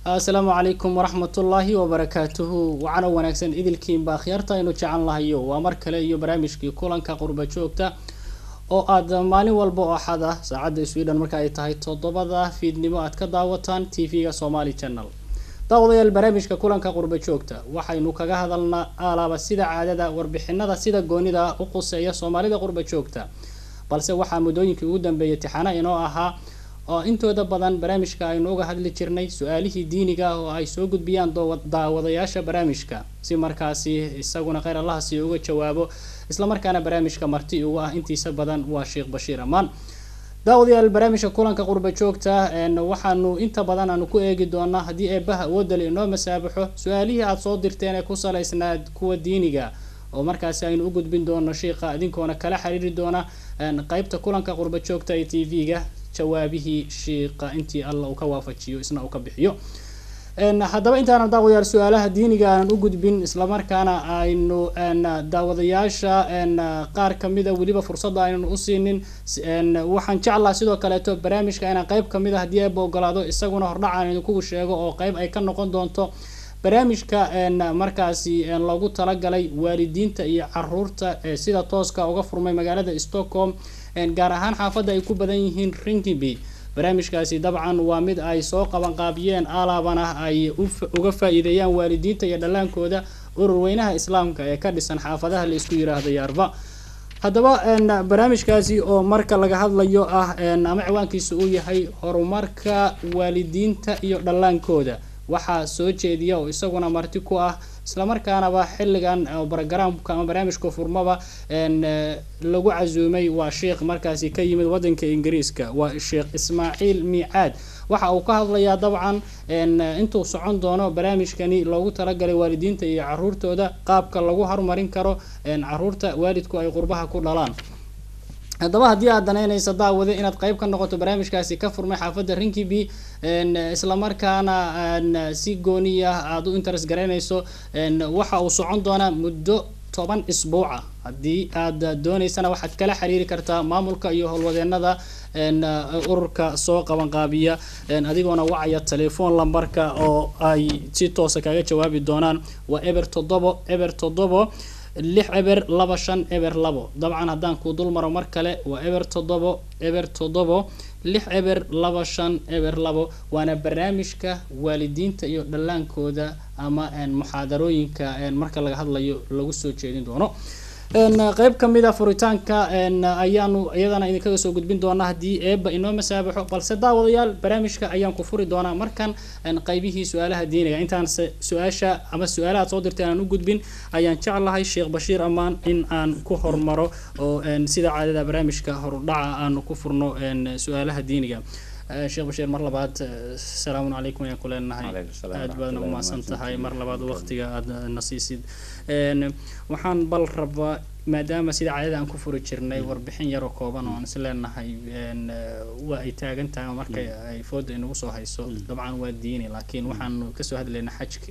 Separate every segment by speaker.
Speaker 1: asalaamu calaykum waraxmatullaahi wabarakaatuhu wacana wanaagsan idilkiinba akhyaarta aynu jecel lahayo waa mar kale iyo barnaamijkii kulanka qurba joogta oo aad maalin walba oo axad ah saacadda sweden marka ay tahay toddobada fiidnimo aad ka daawataan t v-ga somali channel daawadayaal barnaamijka kulanka qurba joogta waxaynu kaga hadalnaa alaaba sida caadada warbixinada sida goonida u quseeya soomaalida qurba joogta balse waxaa muddooyinkii ugu dambeeyay tixana inoo ahaa oo intooda badan barnaamijka aynu uga hadli jirnay su-aalihii diiniga ah oo ay soo gudbiyaan daawadayaasha barnaamijka si markaasi isaguna kheyr allaha sii uga jawaabo islamarkaana barnaamijka marti ugu ah intiisa badan waa sheekh bashiir amaan daawadayaal barnaamijka kulanka qurba joogta waxaanu inta badan aanu ku eegi doonaa haddii eebaha awoodale inoo masaabaxo su-aalihii aada soo dirteen ee ku salaysnaad kuwa diiniga oo markaasi aynu u gudbin doono sheikha idinkoona kala xiriiri doona qeybta kulanka qurba joogta ee t v-ga jawaabihii shiiqa intii alla uu ka waafajiyo isna uu ka bixiyo haddaba intaanan daawadayaal su-aalaha diiniga aanan u gudbin islamarkaana aynu daawadayaasha qaar kamida weliba fursadda aynan u siinin waxaan jeclaha sidoo kaleeto barnaamijka inaan qeyb kamid a haddii eeba ogolaado isaguna hordhacaan idinkugu sheego oo qeyb ay ka noqon doonto barnaamijka markaasi loogu talagalay waalidiinta iyo caruurta sida tooska uga furmay magaalada stockholm gaar ahaan xaafadda ay ku badan yihiin rinkiby barnaamijkaasi dabcan waa mid ay soo qabanqaabiyeen alaabana ay uga faa-iideeyaan waalidiinta iyo dhallaankooda ururweynaha islaamka ee ka dhisan xaafadaha la isku yiraahdo yaarba haddaba barnaamijkaasi oo marka laga hadlayo ah ama ciwaankiisa uu yahay horumarka waalidiinta iyo dhallaankooda waxaa soo jeediya oo isaguna marti ku ah islamarkaanaba xilligan brogramka ama barnaamijka furmaba lagu casuumay waa sheekh markaasi ka yimid wadanka ingiriiska waa sheekh ismaaciil miicaad waxa uu ka hadlayaa dabcan intuu socon doono barnaamijkani loogu talagalay waalidiinta iyo caruurtooda qaabka lagu horumarin karo caruurta waalidku ay qurbaha ku dhalaan haddaba haddii aad danaynaysa daawade inaad qeyb ka noqoto barnaamijkaasi ka furmay xaafadda rinkiby islamarkaana si gooniya aada u interes garaynayso waxa uu socon doonaa muddo toban isbuuca haddii aad dooneysana waxaad kala xiriiri kartaa maamulka iyo howlwadeenada ururka soo qabanqaabiya adigoona wacaya telefoon lambarka oo ay si toosa kaga jawaabi doonaan waa eber toddobo eber toddobo lix eber laba shan eber labo dabcan haddaan kuu dul maro mar kale waa eber toddobo eber toddobo lix eber laba shan eber labo waana barnaamijka waalidiinta iyo dhallaankooda ama muxaadarooyinka marka laga hadlayo lagu soo jeedin doono qeyb kamid a furitaanka ayaanu iyadana idinkaga soo gudbin doonaa haddii eeba inoo masaabaxo balse daawadayaal barnaamijka ayaan ku furi doonaa markan qeybihii su-aalaha diiniga intaan su-aasha ama su-aalahaad soo dirtay aan u gudbin ayaan jeclahay sheekh bashiir amaan in aan ku hormaro oo sida caadada barnaamijka horudhaca aanu ku furno su-aalaha diiniga sheekh bashiir mar labaad asalaamu calaykum ayaan ku leenahay aada baadna umahadsan tahay mar labaad waqtiga aada na siisid waxaan bal rabaa maadaama sida caadada aan ku furi jirnay warbixin yaroo kooban oo aan is leenahay waa ay taagan tahay oo marka ay fooda inagu soo hayso dabcan waa diini laakiin waxaanu kasoo hadlaynaa xajka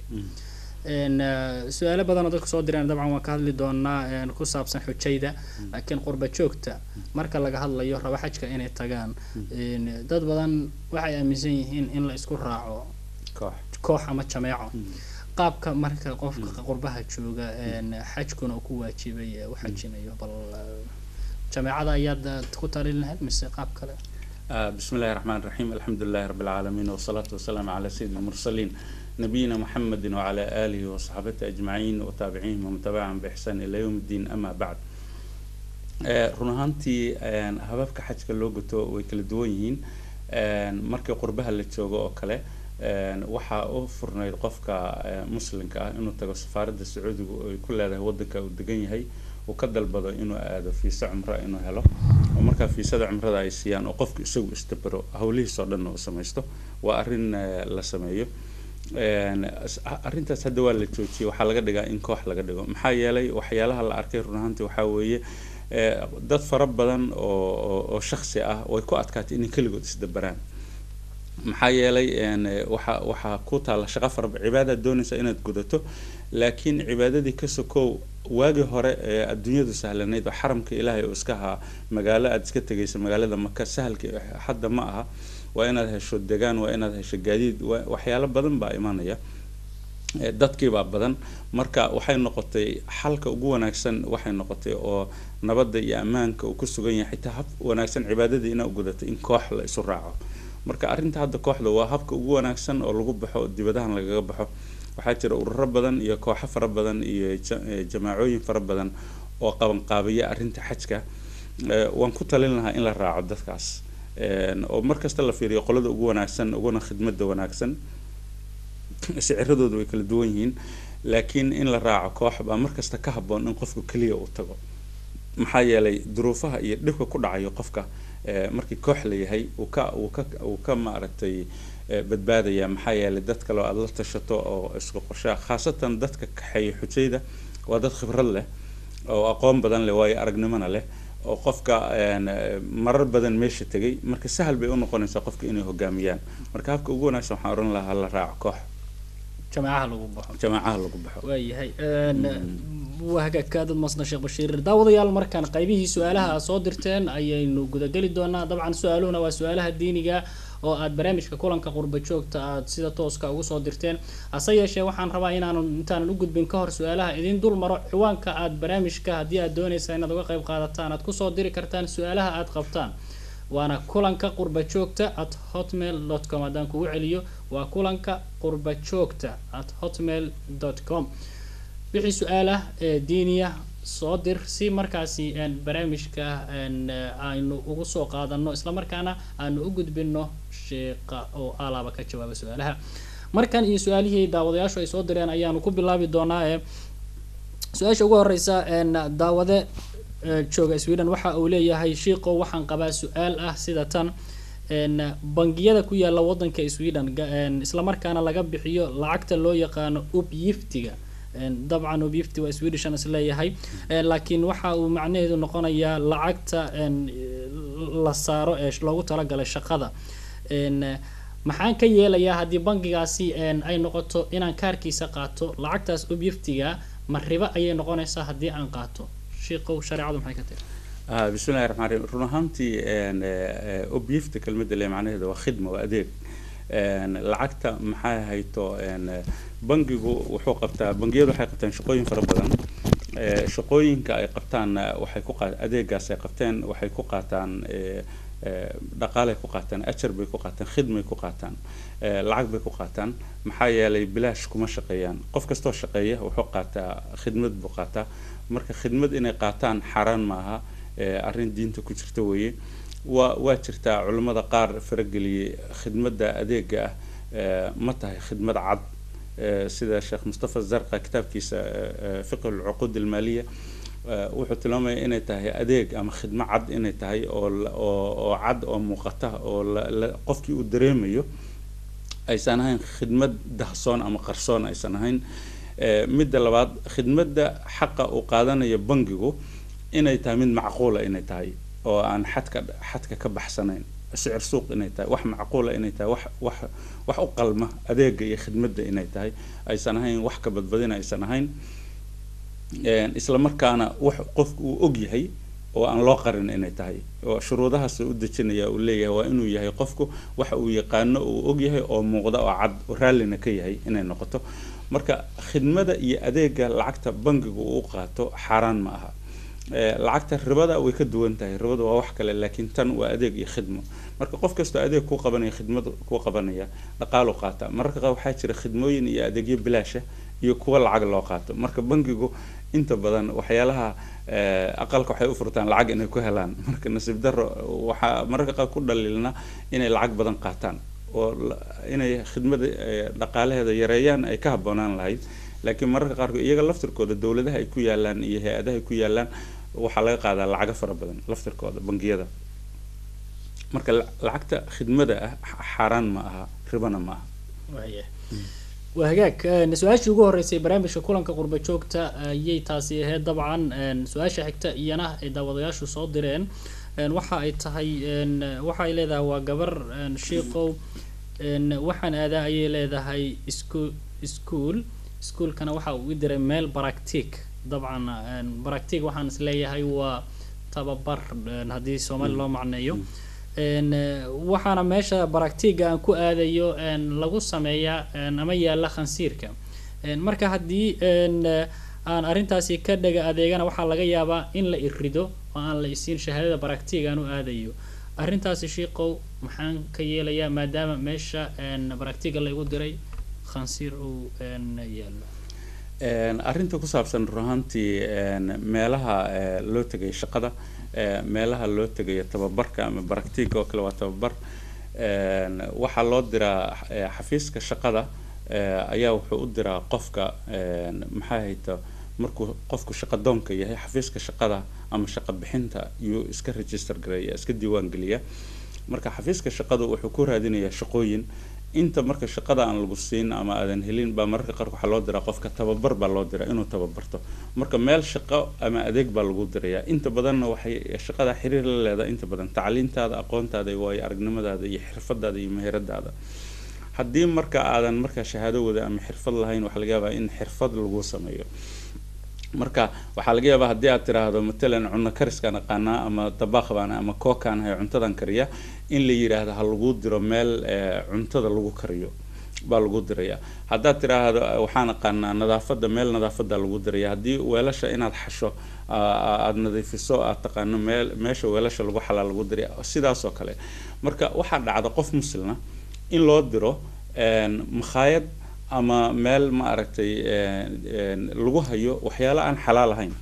Speaker 1: su-aalo badan oo dadku soo direen dabcan waan ka hadli doonaa ku saabsan xujayda laakiin qurba joogta marka laga hadlayo raba xajka inay tagaan dad badan waxay aaminsan yihiin in la isku raaco koox ama jameeco qaabka marka qofka qurbaha jooga xajkuna uu ku waajibay u xajinayo bal jameecada ayaad ku talin lahayd mise qaab kale
Speaker 2: بسم الله الرحمن الرحيم الحمد لله رب العالمين والصلاة والسلام على سيد المرسلين نبينا محمد وعلى آله وصحبه أجمعين وتابعيهم ومن تبعهم بإحسان إلى يوم الدين أما بعد run ahaantii hababka xajka loo guto way kala duwan yihiin markii qurbaha la joogo oo kale waxaa u furnayd qofka muslimka ah inuu tago safaaradda sacuudiga ay ku leedahay wadanka uu degan yahay uu ka dalbado inuu aado fiisa cumra inuu helo oo markaa fiisada cumrada ay siiyaan oo qofku isagu istabero howlihiisoo dhan uu samaysto waa arrin la sameeyo arrintaas hadda waa la joojiyay waxaa laga dhigaa in koox laga dhigo maxaa yeelay waxyaalaha la arkay run ahaantii waxaa weeye dad fara badan oo oo shaksi ah way ku adkaatay inay keligood isdaberaan maxaa yeelay waxa waxaa ku taalla shaqo fara cibaadaad doonaysa inaad gudato laakiin cibaadadii ka sokow waagii hore ee adduunyadu sahlanayd oo xaramka ilaahay oo iska ahaa magaalo aada iska tegaysa magaalada maka sahalka hadda ma aha waa inaad hesho degaan waa inaad hesho gaadiid waxyaalo badan baa imanaya dadkiibaa badan marka waxay noqotay xalka ugu wanaagsan waxay noqotay oo nabadda iyo ammaanka uu ku sugan yahay xitaa hab wanaagsan cibaadadii inaa ugudatay in koox la isu raaco marka arrinta hadda kooxda waa habka ugu wanaagsan oo lagu baxo dibadahan lagaga baxo waxaa jira ururo badan iyo kooxo fara badan iyo jamaacooyin fara badan oo qabanqaabiya arrinta xajka waan ku talin lahaa in la raaco dadkaas oo markasta la fiiriyo qolada ugu wanaagsan uguna khidmada wanaagsan siciradoodu way kala duwan yihiin laakiin in la raaco koox baa markasta ka haboon in qofku keliya uu tago maxaa yeelay duruufaha iyo dhibka ku dhacayo qofka markii koox la yahay uu ka uu ka uu ka maaragtay badbaadaya maxaa yeelay dad kale oo aada la tashato oo isku qorshaa khaasatan dadka kaxeeya xujayda waa dad khibrad leh oo aqoon badan leh waayo aragnimona leh oo qofka marar badan meesha tegay marka sahal bay unoqonaysaa qofka inay hogaamiyaan marka habka ugu wanaagsan waxaan oran lahaa la raaco koox
Speaker 1: jamaacaha lagu baxo
Speaker 2: jamaacaha lagu baxo
Speaker 1: waayahay waa hagaagka dad masna sheekh bashiir daawadayaal markaan qaybihii su-aalaha aad soo dirteen ayaynu gudageli doonaa dabcan su-aaluhuna waa su-aalaha diiniga oo aad barnaamijka kulanka qurba joogta aad sida tooska ugu soo dirteen hase yeeshee waxaan rabaa inaanu intaanan u gudbin ka hor su-aalaha idin dul maro ciwaanka aad barnaamijka haddii aad doonaysaa inaad uga qayb qaadataan aad kusoo diri kartaan su-aalaha aad qabtaan waana kulanka qurba joogta at hotmail dot com haddaan kugu celiyo waa kulanka qurba joogta at hotmail dot com wixii su-aalah ee diiniya soo dir si markaasi barnaamijka aynu ugu soo qaadano islamarkaana aanu u gudbino sheeqa oo alaaba ka jawaaba su-aalaha markan iyo su-aalihii daawadayaashu ay soo direen ayaanu ku bilaabi doonaa ee su-aasha ugu horeysa daawade jooga sweden waxa uu leeyahay shiiqow waxaan qabaa su-aal ah sida tan bangiyada ku yaala wadanka sweden islamarkaana laga bixiyo lacagta loo yaqaano ubyiftiga dabcan ubyifti waa swedishan is leeyahay laakiin waxa uu macnaheedu noqonayaa lacagta la saaro ee loogu talagalay shaqada maxaan ka yeelayaa haddii bangigaasi ay noqoto inaan kaarkiisa qaato lacagtaas ubyiftiga ma ribo ayay noqonaysaa haddii aan qaato shiiqow shareecadu maxay ka tiri
Speaker 2: bismillahi raxmaan raxiim run ahaantii obyifta kelmadda le macnaheeda waa khidma waa adeeg lacagta maxay hayto bangigu wuxuu qabtaa bangiyadu waxay qabtaan shaqooyin fara badan shaqooyinka ay qabtaan waxay ku qaat adeegaas ay qabteen waxay ku qaataan dhaqaalay ku qaataan ajar bay ku qaataan khidmay ku qaataan lacag bay ku qaataan maxaa yeelay bilaash kuma shaqeeyaan qof kastoo shaqeeya wuxuu qaataa khidmad buu qaataa marka khidmad inay qaataan xaaraan maaha arrin diinta ku jirta weeye waa waa jirtaa culimmada qaar farageliyey khidmadda adeega ah ma tahay khidmad cad sida sheekh mustafa zarqa kitaabkiisa fiqh alcuquud almaaliya wuxuu tilmaamaya inay tahay adeeg ama khidmo cad inay tahay oo oo cad oo muuqata oo qofkii uu dareemayo aysan ahayn khidmad dahsoon ama qarsoon aysan ahayn midda labaad khidmadda xaqa uu qaadanayo bangigu inay tahay mid macquula inay tahay oo aan xadka xadka ka baxsanayn sicir suuq inay tahay wax macquula inay tahay wax wax wax u qalma adeega iyo khidmadda inay tahay aysan ahayn wax ka badbadina aysan ahayn isla markaana wax qofku uu og yahay oo aan loo qarin inay tahay oo shuruudahaas u dejinaya uu leeyahay waa inuu yahay qofku waxa uu yaqaano uu og yahay oo muuqda oo cad oo raallina ka yahay inay noqoto marka khidmada iyo adeega lacagta bangigu uu qaato xaaraan ma aha lacagta ribada way ka duwan tahay ribada waa wax kale laakiin tan waa adeeg iyo khidmo marka qof kastoo adeeg kuu qabanaya khidmad kuu qabanaya dhaqaalu qaata mararka qaar waxaa jira khidmooyin iyo adeegyo bilaasha iyo kuwa lacag loo qaato marka bangigu inta badan waxyaalaha aqalka waxay u furtaan lacag inay ku helaan marka nasiib daro waxaa mararka qaar ku dhaliilna inay lacag badan qaataan oo inay khidmada dhaqaalaheeda yareeyaan ay ka habboonaan lahayd laakiin mararka qaarkood iyaga laftirkooda dowladaha ay ku yaalaan iyo hay-adaha ay ku yaalaan waxaa laga qaadaa lacago fara badan laftirkooda bangiyada marka lacagta khidmada ah xaaraan ma aha ribana ma aha
Speaker 1: waa hagaag su-aashii ugu horeysay barnaamijka kulanka qurba joogta ayay taasi ahayd dabcan su-aasha xigta iyana ay daawadayaashu soo direen waxa ay tahay waxa ay leedahay waa gabar shiiqow waxaan aadaa ayay leedahay isku ischool iskuolkana waxa uu i diray meel baractic dabcan baractig waxaan isleeyahay waa tababar haddii soomaali loo macneeyo waxaana meesha baractiga aan ku aadayo lagu sameeyaa ama yaalla khansiirka marka haddii aan arrintaasi ka dhaga adeegana waxaa laga yaabaa in la irido oo aan la isiin shahaadada baractiga aan u aadayo arrintaasi shiiqow maxaan ka yeelayaa maadaama meesha baractiga laygu diray khansiir uu yaallo
Speaker 2: arrinta ku saabsan runaantii meelaha loo tegay shaqada meelaha loo tegayo tababarka ama baractiga oo kale waa tababar waxaa loo diraa xafiiska shaqada ayaa wuxuu u diraa qofka maxaa hayta markuu qofku shaqadoonka yahay xafiiska shaqada ama shaqa bixinta yuu iska register gareeya iska diiwaan geliya marka xafiiska shaqadu wuxuu ku raadinayaa shaqooyin inta marka shaqada aan lagu siin ama aadan helin baa mararka qaarka waxaa loo diraa qofka tababar baa loo diraa inuu tababarto marka meel shaqo ama adeeg baa lagu dirayaa inta badanna waxay shaqada xiriir la leedahay inta badan tacliintaada aqoontaada iyo waayo aragnimadaada iyo xirfadaada iyo meheradaada haddii marka aadan markaa shahaado wada ama xirfad lahayn waxaa laga yaabaa in xirfad lagu sameeyo marka waxaa laga yaabaa haddii aad tiraahdo matalan cunno kariskaan aqaanaa ama dabaaq baan ama kookaan ahay cuntadan kariya in la yidhaahdo ha lagu diro meel cuntada lagu kariyo baa lagu diraya haddaad tiraahdo waxaan aqaanaa nadaafada meel nadaafada lagu diraya haddii weelasha inaad xasho aada nadiifiso aad taqaano meel meesha weelasha lagu xalaa lagu diraya sidaas oo kale marka waxaa dhacda qof muslina in loo diro makhaayad ama meel ma aragtay lagu hayo waxyaalo aan xalaal ahayn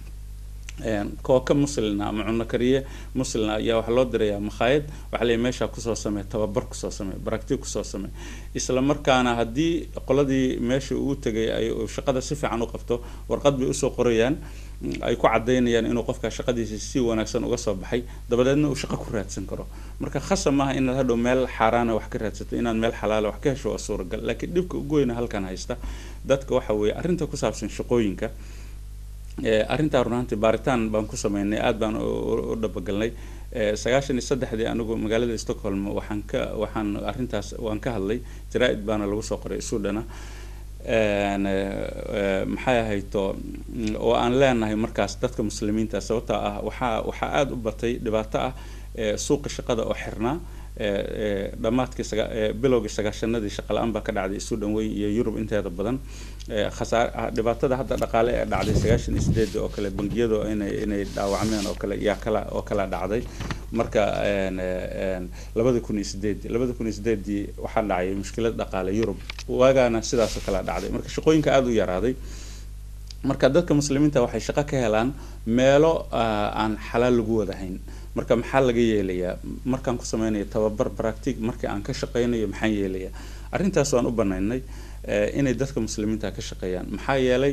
Speaker 2: kooka muslina ama cuno kariye muslina ayaa waxaa loo dirayaa makhaayad waxaa leeyahy meeshaa kusoo samey tababar kusoo samey baracti kusoo samey isla markaana haddii qoladii meesha uu tegay ay shaqada si fiican u qabto warqad bay usoo qorayaan ay ku cadaynayaan inuu qofka shaqadiisa si wanaagsan uga soo baxay dabadeedna uu shaqo ku raadsan karo marka khasab maaha inaad hadhow meel xaaraana wax ka raadsato inaad meel xalaala wax ka hesho waa suuragal laakiin dhibka ugu weyna halkan haysta dadka waxa weeye arrinta ku saabsan shaqooyinka arrintaa runaantii baaritaan baan ku sameynay aad baan u dhabagalnay sagaashan iyo saddexdii anigu magaalada stockholm waxaan ka waxaan arrintaas waan ka hadlay jaraa-id baana lagu soo qoray suudhana maxay ahayto oo aan leenahay markaas dadka muslimiinta sababta ah waxaa waxaa aada u batay dhibaato ah suuqa shaqada oo xirnaa dhammaadkii bilowgii sagaashanadii shaqa la-aan baa ka dhacday suudhan weyn iyo yurub inteeda badan khasaar dhibaatada hadda dhaqaale ee dhacday sagaashan iyo sideedii oo kale bangiyadu inay inay dhaawacmeen oo kale yaa kala oo kala dhacday marka labada kun iyo sideedii labada kun iyo sideedii waxaa dhacay mushkilad dhaqaale yurub waagaana sidaasoo kala dhacday marka shaqooyinka aada u yaraaday marka dadka muslimiinta waxay shaqo ka helaan meelo aan xalaal lagu wadahayn marka maxaa laga yeelayaa markaan ku sameynayo tababar baractic markii aan ka shaqeynayo maxaan yeelayaa arrintaas waan u banaynay inay dadka muslimiinta ka shaqeeyaan maxaa yeelay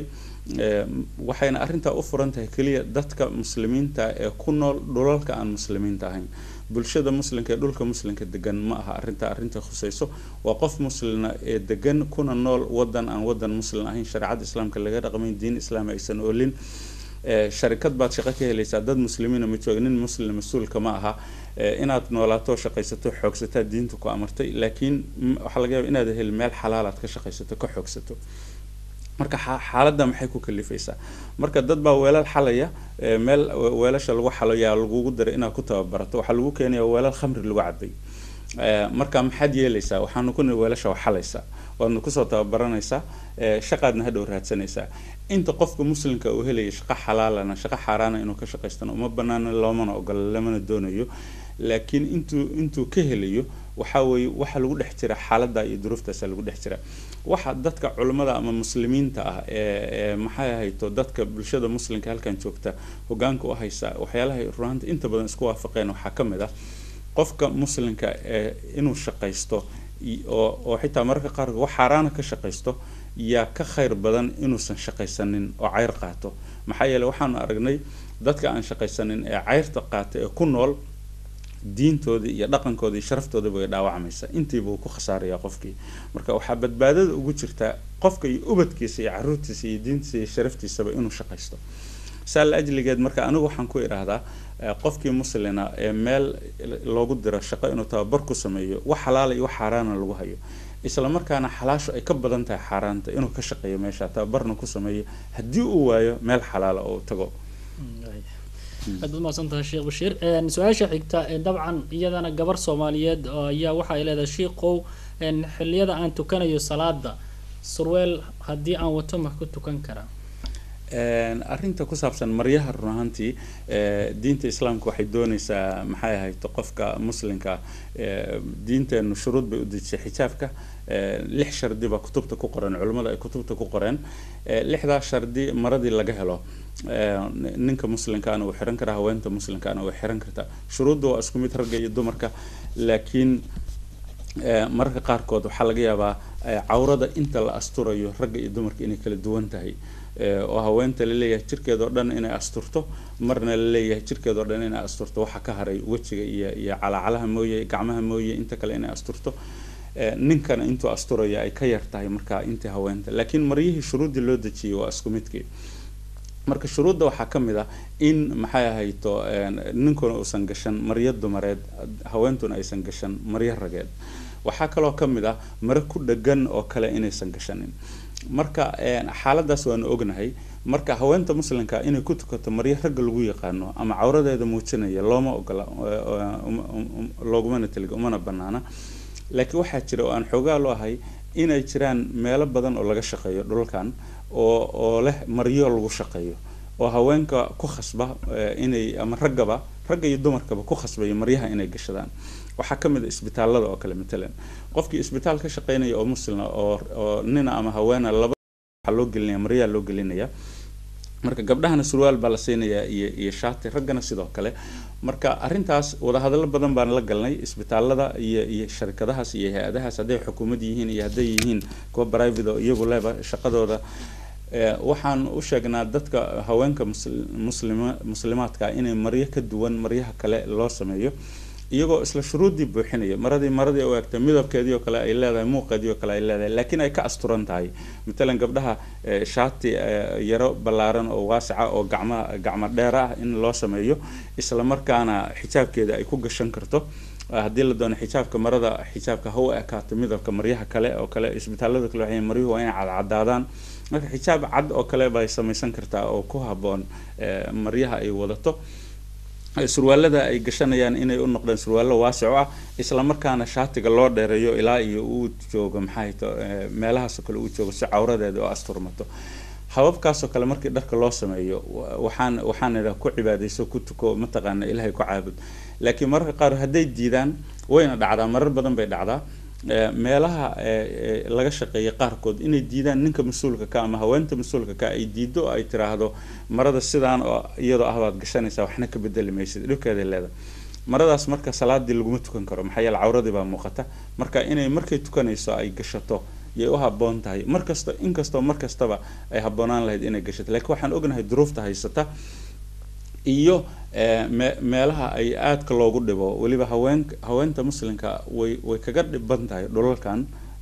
Speaker 2: waxayna arrintaa u furan tahay keliya dadka muslimiinta ee ku nool dhulalka aan muslimiinta ahayn bulshada muslimka ee dhulka muslimka degan ma aha arrinta arrinta khuseyso waa qof muslina ee degan kuna nool wadan aan wadan muslim ahayn shareecada islaamka laga dhaqmayn diin islaam aysan oolin sharikad baad shaqo ka helaysaa dad muslimiina ma jooga nin muslim mas-uulka ma aha inaad noolaato shaqaysato xoogsataa diinta ku amartay laakiin waxaa laga yaaba inaad heli meel xalaalaad ka shaqaysato ka xoogsato marka xaaladda maxay ku kalifaysaa marka dad baa weelal xalaya meel weelasha lagu xalo yaa lagugu daray inaad ku tababarato waxaa lagu keenaya weelal khamri lagu cabay marka maxaad yeelaysaa waxaanu ku weelasha waa xalaysaa waadna kusoo tababaranaysaa shaqaadna hadhow raadsanaysaa inta qofka muslimka uu helaya shaqo xalaalana shaqo xaaraana inuu ka shaqaystana uma banaana loomana ogola lamana doonayo laakiin intuu intuu ka helayo waxa weeye waxa lagu dhex jira xaaladda iyo duruuftaasa lagu dhex jira waxa dadka culimmada ama muslimiinta ah ee maxay ahayto dadka bulshada muslimka halkan joogta hogaanka u haysa waxyaalahay runaanta inta badan isku waafaqeen waxaa ka mid ah qofka muslimka ee inuu shaqaysto oo oo xitaa mararka qaar wax xaaraana ka shaqaysto yaa ka khayr badan inuusan shaqaysanin oo ceyr qaato maxaa yeele waxaanu aragnay dadka aan shaqaysanin ee ceyrta qaata ee ku nool diintoodii iyo dhaqankoodii iyo sharaftooda bay dhaawacmaysa intiiba uu ku khasaarayaa qofkii marka waxaa badbaadada ugu jirtaa qofka iyo ubadkiisa iyo caruurtiisa iyo diintiisa iyo sharaftiisaba inuu shaqaysto saa la ajligeed marka anigu waxaan ku idhaahdaa qofkii muslina ee meel loogu diro shaqo inuu tababar ku sameeyo wax xalaala iyo wax xaaraana lagu hayo isla markaana xalaashu ay ka badan tahay xaaraanta inuu ka shaqeeyo meesha tababarna ku sameeyo haddii uu waayo meel xalaala oo tago
Speaker 1: aad baad mahadsantahay sheekh bashiir su-aasha xigta dabcan iyadana gabar soomaaliyeed ayaa waxa ay leedahay shiikow xilliyada aan tukanayo salaada surweel haddii aan wato ma ku tukan karaa
Speaker 2: arrinta ku saabsan maryaha run ahaantii diinta islaamka waxay dooneysaa maxay ahayd qofka muslimka diinteenu shuruud bay u dejisay xijaabka lix shardi baa kutubta ku qoran culimmada ay kutubta ku qoreen lixdaa shardi maradii laga helo ninka muslimkaana wuu xiran karaa haweenta muslimkaana way xiran kartaa shuruudda waa isku mid ragga iyo dumarka laakiin mararka qaarkood waxaa laga yaabaa cawrada inta la asturayo ragga iyo dumarka inay kala duwan tahay oo haweenta laleeyahay jirkeed oo dhan inay asturto marna laleeyahay jirkeed oo dhan inay asturto waxa ka haray wejiga iyo iyo calacalaha mooye gacmaha mooye inta kale inay asturto ninkana intuu asturaya ay ka yar tahay markaa intii haweenta laakiin maryihii shuruuddii loo dejiyay waa isku midkii marka shuruudda waxaa ka mid ah in maxay ahayto ninkuna uusan gashan maryo dumareed haweentuna aysan gashan maryo rageed waxaa kaloo ka mid ah mare ku dhagan oo kale inaysan gashanin marka xaaladaas waanu ognahay marka haweenta muslimka inay ku tukato maryo ragga lagu yaqaano ama cawradeeda muujinaya looma ogola loogumana taliga umana banaana laakiin waxaa jira oo aan xoogaa loo ahay inay jiraan meelo badan oo laga shaqeeyo dhulkan oo oo leh maryo lagu shaqeeyo oo haweenka ku khasba inay ama raggaba ragga iyo dumarkaba ku khasbaya maryaha inay gashadaan waxaa ka mid a isbitaalada oo kale matalan qofkii isbitaal ka shaqeynaya oo muslima oo oo nina ama haweena laba waxaa loo gelinaya maryaha loo gelinaya marka gabdhahana surwaal baa la siinayaa iyo iyo shaati raggana sidoo kale marka arrintaas wadahadallo badan baan la galnay isbitaalada iyo iyo sharikadahaas iyo hay-adahaas hadday xukuumad yihiin iyo hadday yihiin kuwa private oo iyagu leba shaqadooda waxaan u sheegnaa dadka haweenka muslima muslimaadka inay maryo ka duwan maryaha kale loo sameeyo iyagoo isla shuruuddii buuxinaya maradii maradii u egtay midabkeedii oo kale ay leedahay muuqeedii oo kale ay leedahay laakiin ay ka asturan tahay matalan gabdhaha shaati yaro ballaaran oo waasica oo gacma gacmo dheer ah in loo sameeyo isla markaana xijaabkeeda ay ku gashan karto haddii la doono xijaabka marada xijaabka ha u ekaato midabka maryaha kale oo kale isbitaalada kale waxay maryuhu waa inay cadcadaadaan marka xijaab cad oo kale bay samaysan kartaa oo ku habboon maryaha ay wadato surwaalada ay gashanayaan inay u noqdeen surwaallo waasico ah isla markaana shaatiga loo dheereeyo ilaa iyo uu joogo maxay to meelahaasoo kale uu joogo si cawradeeda oo asturmato hababkaasoo kale markii dharka loo sameeyo waxaan waxaan idhaha ku cibaadayso ku tuko mataqaana ilaahay ku caabud laakiin mararka qaar hadday diidaan wayna dhacdaa marar badan bay dhacdaa meelaha laga shaqeeya qaarkood inay diidaan ninka mas-uulka ka ama haweenta mas-uulka ka ay diido oo ay tiraahdo marada sidaan oo iyadoo ah baad gashanaysaa waxna ka bedeli maysid dhibkeeday leedahay maradaas marka salaadii laguma tukan karo maxaa yeele cawradii baa muuqata marka inay markay tukanayso ay gashato yay u haboon tahay markasta inkastoo markastaba ay habboonaan lahayd inay gashato lakiin waxaan ognahay duruufta haysata iyo meelaha ay aadka loogu dhibo weliba haween haweenta muslimka way way kaga dhiban tahay dhulalkan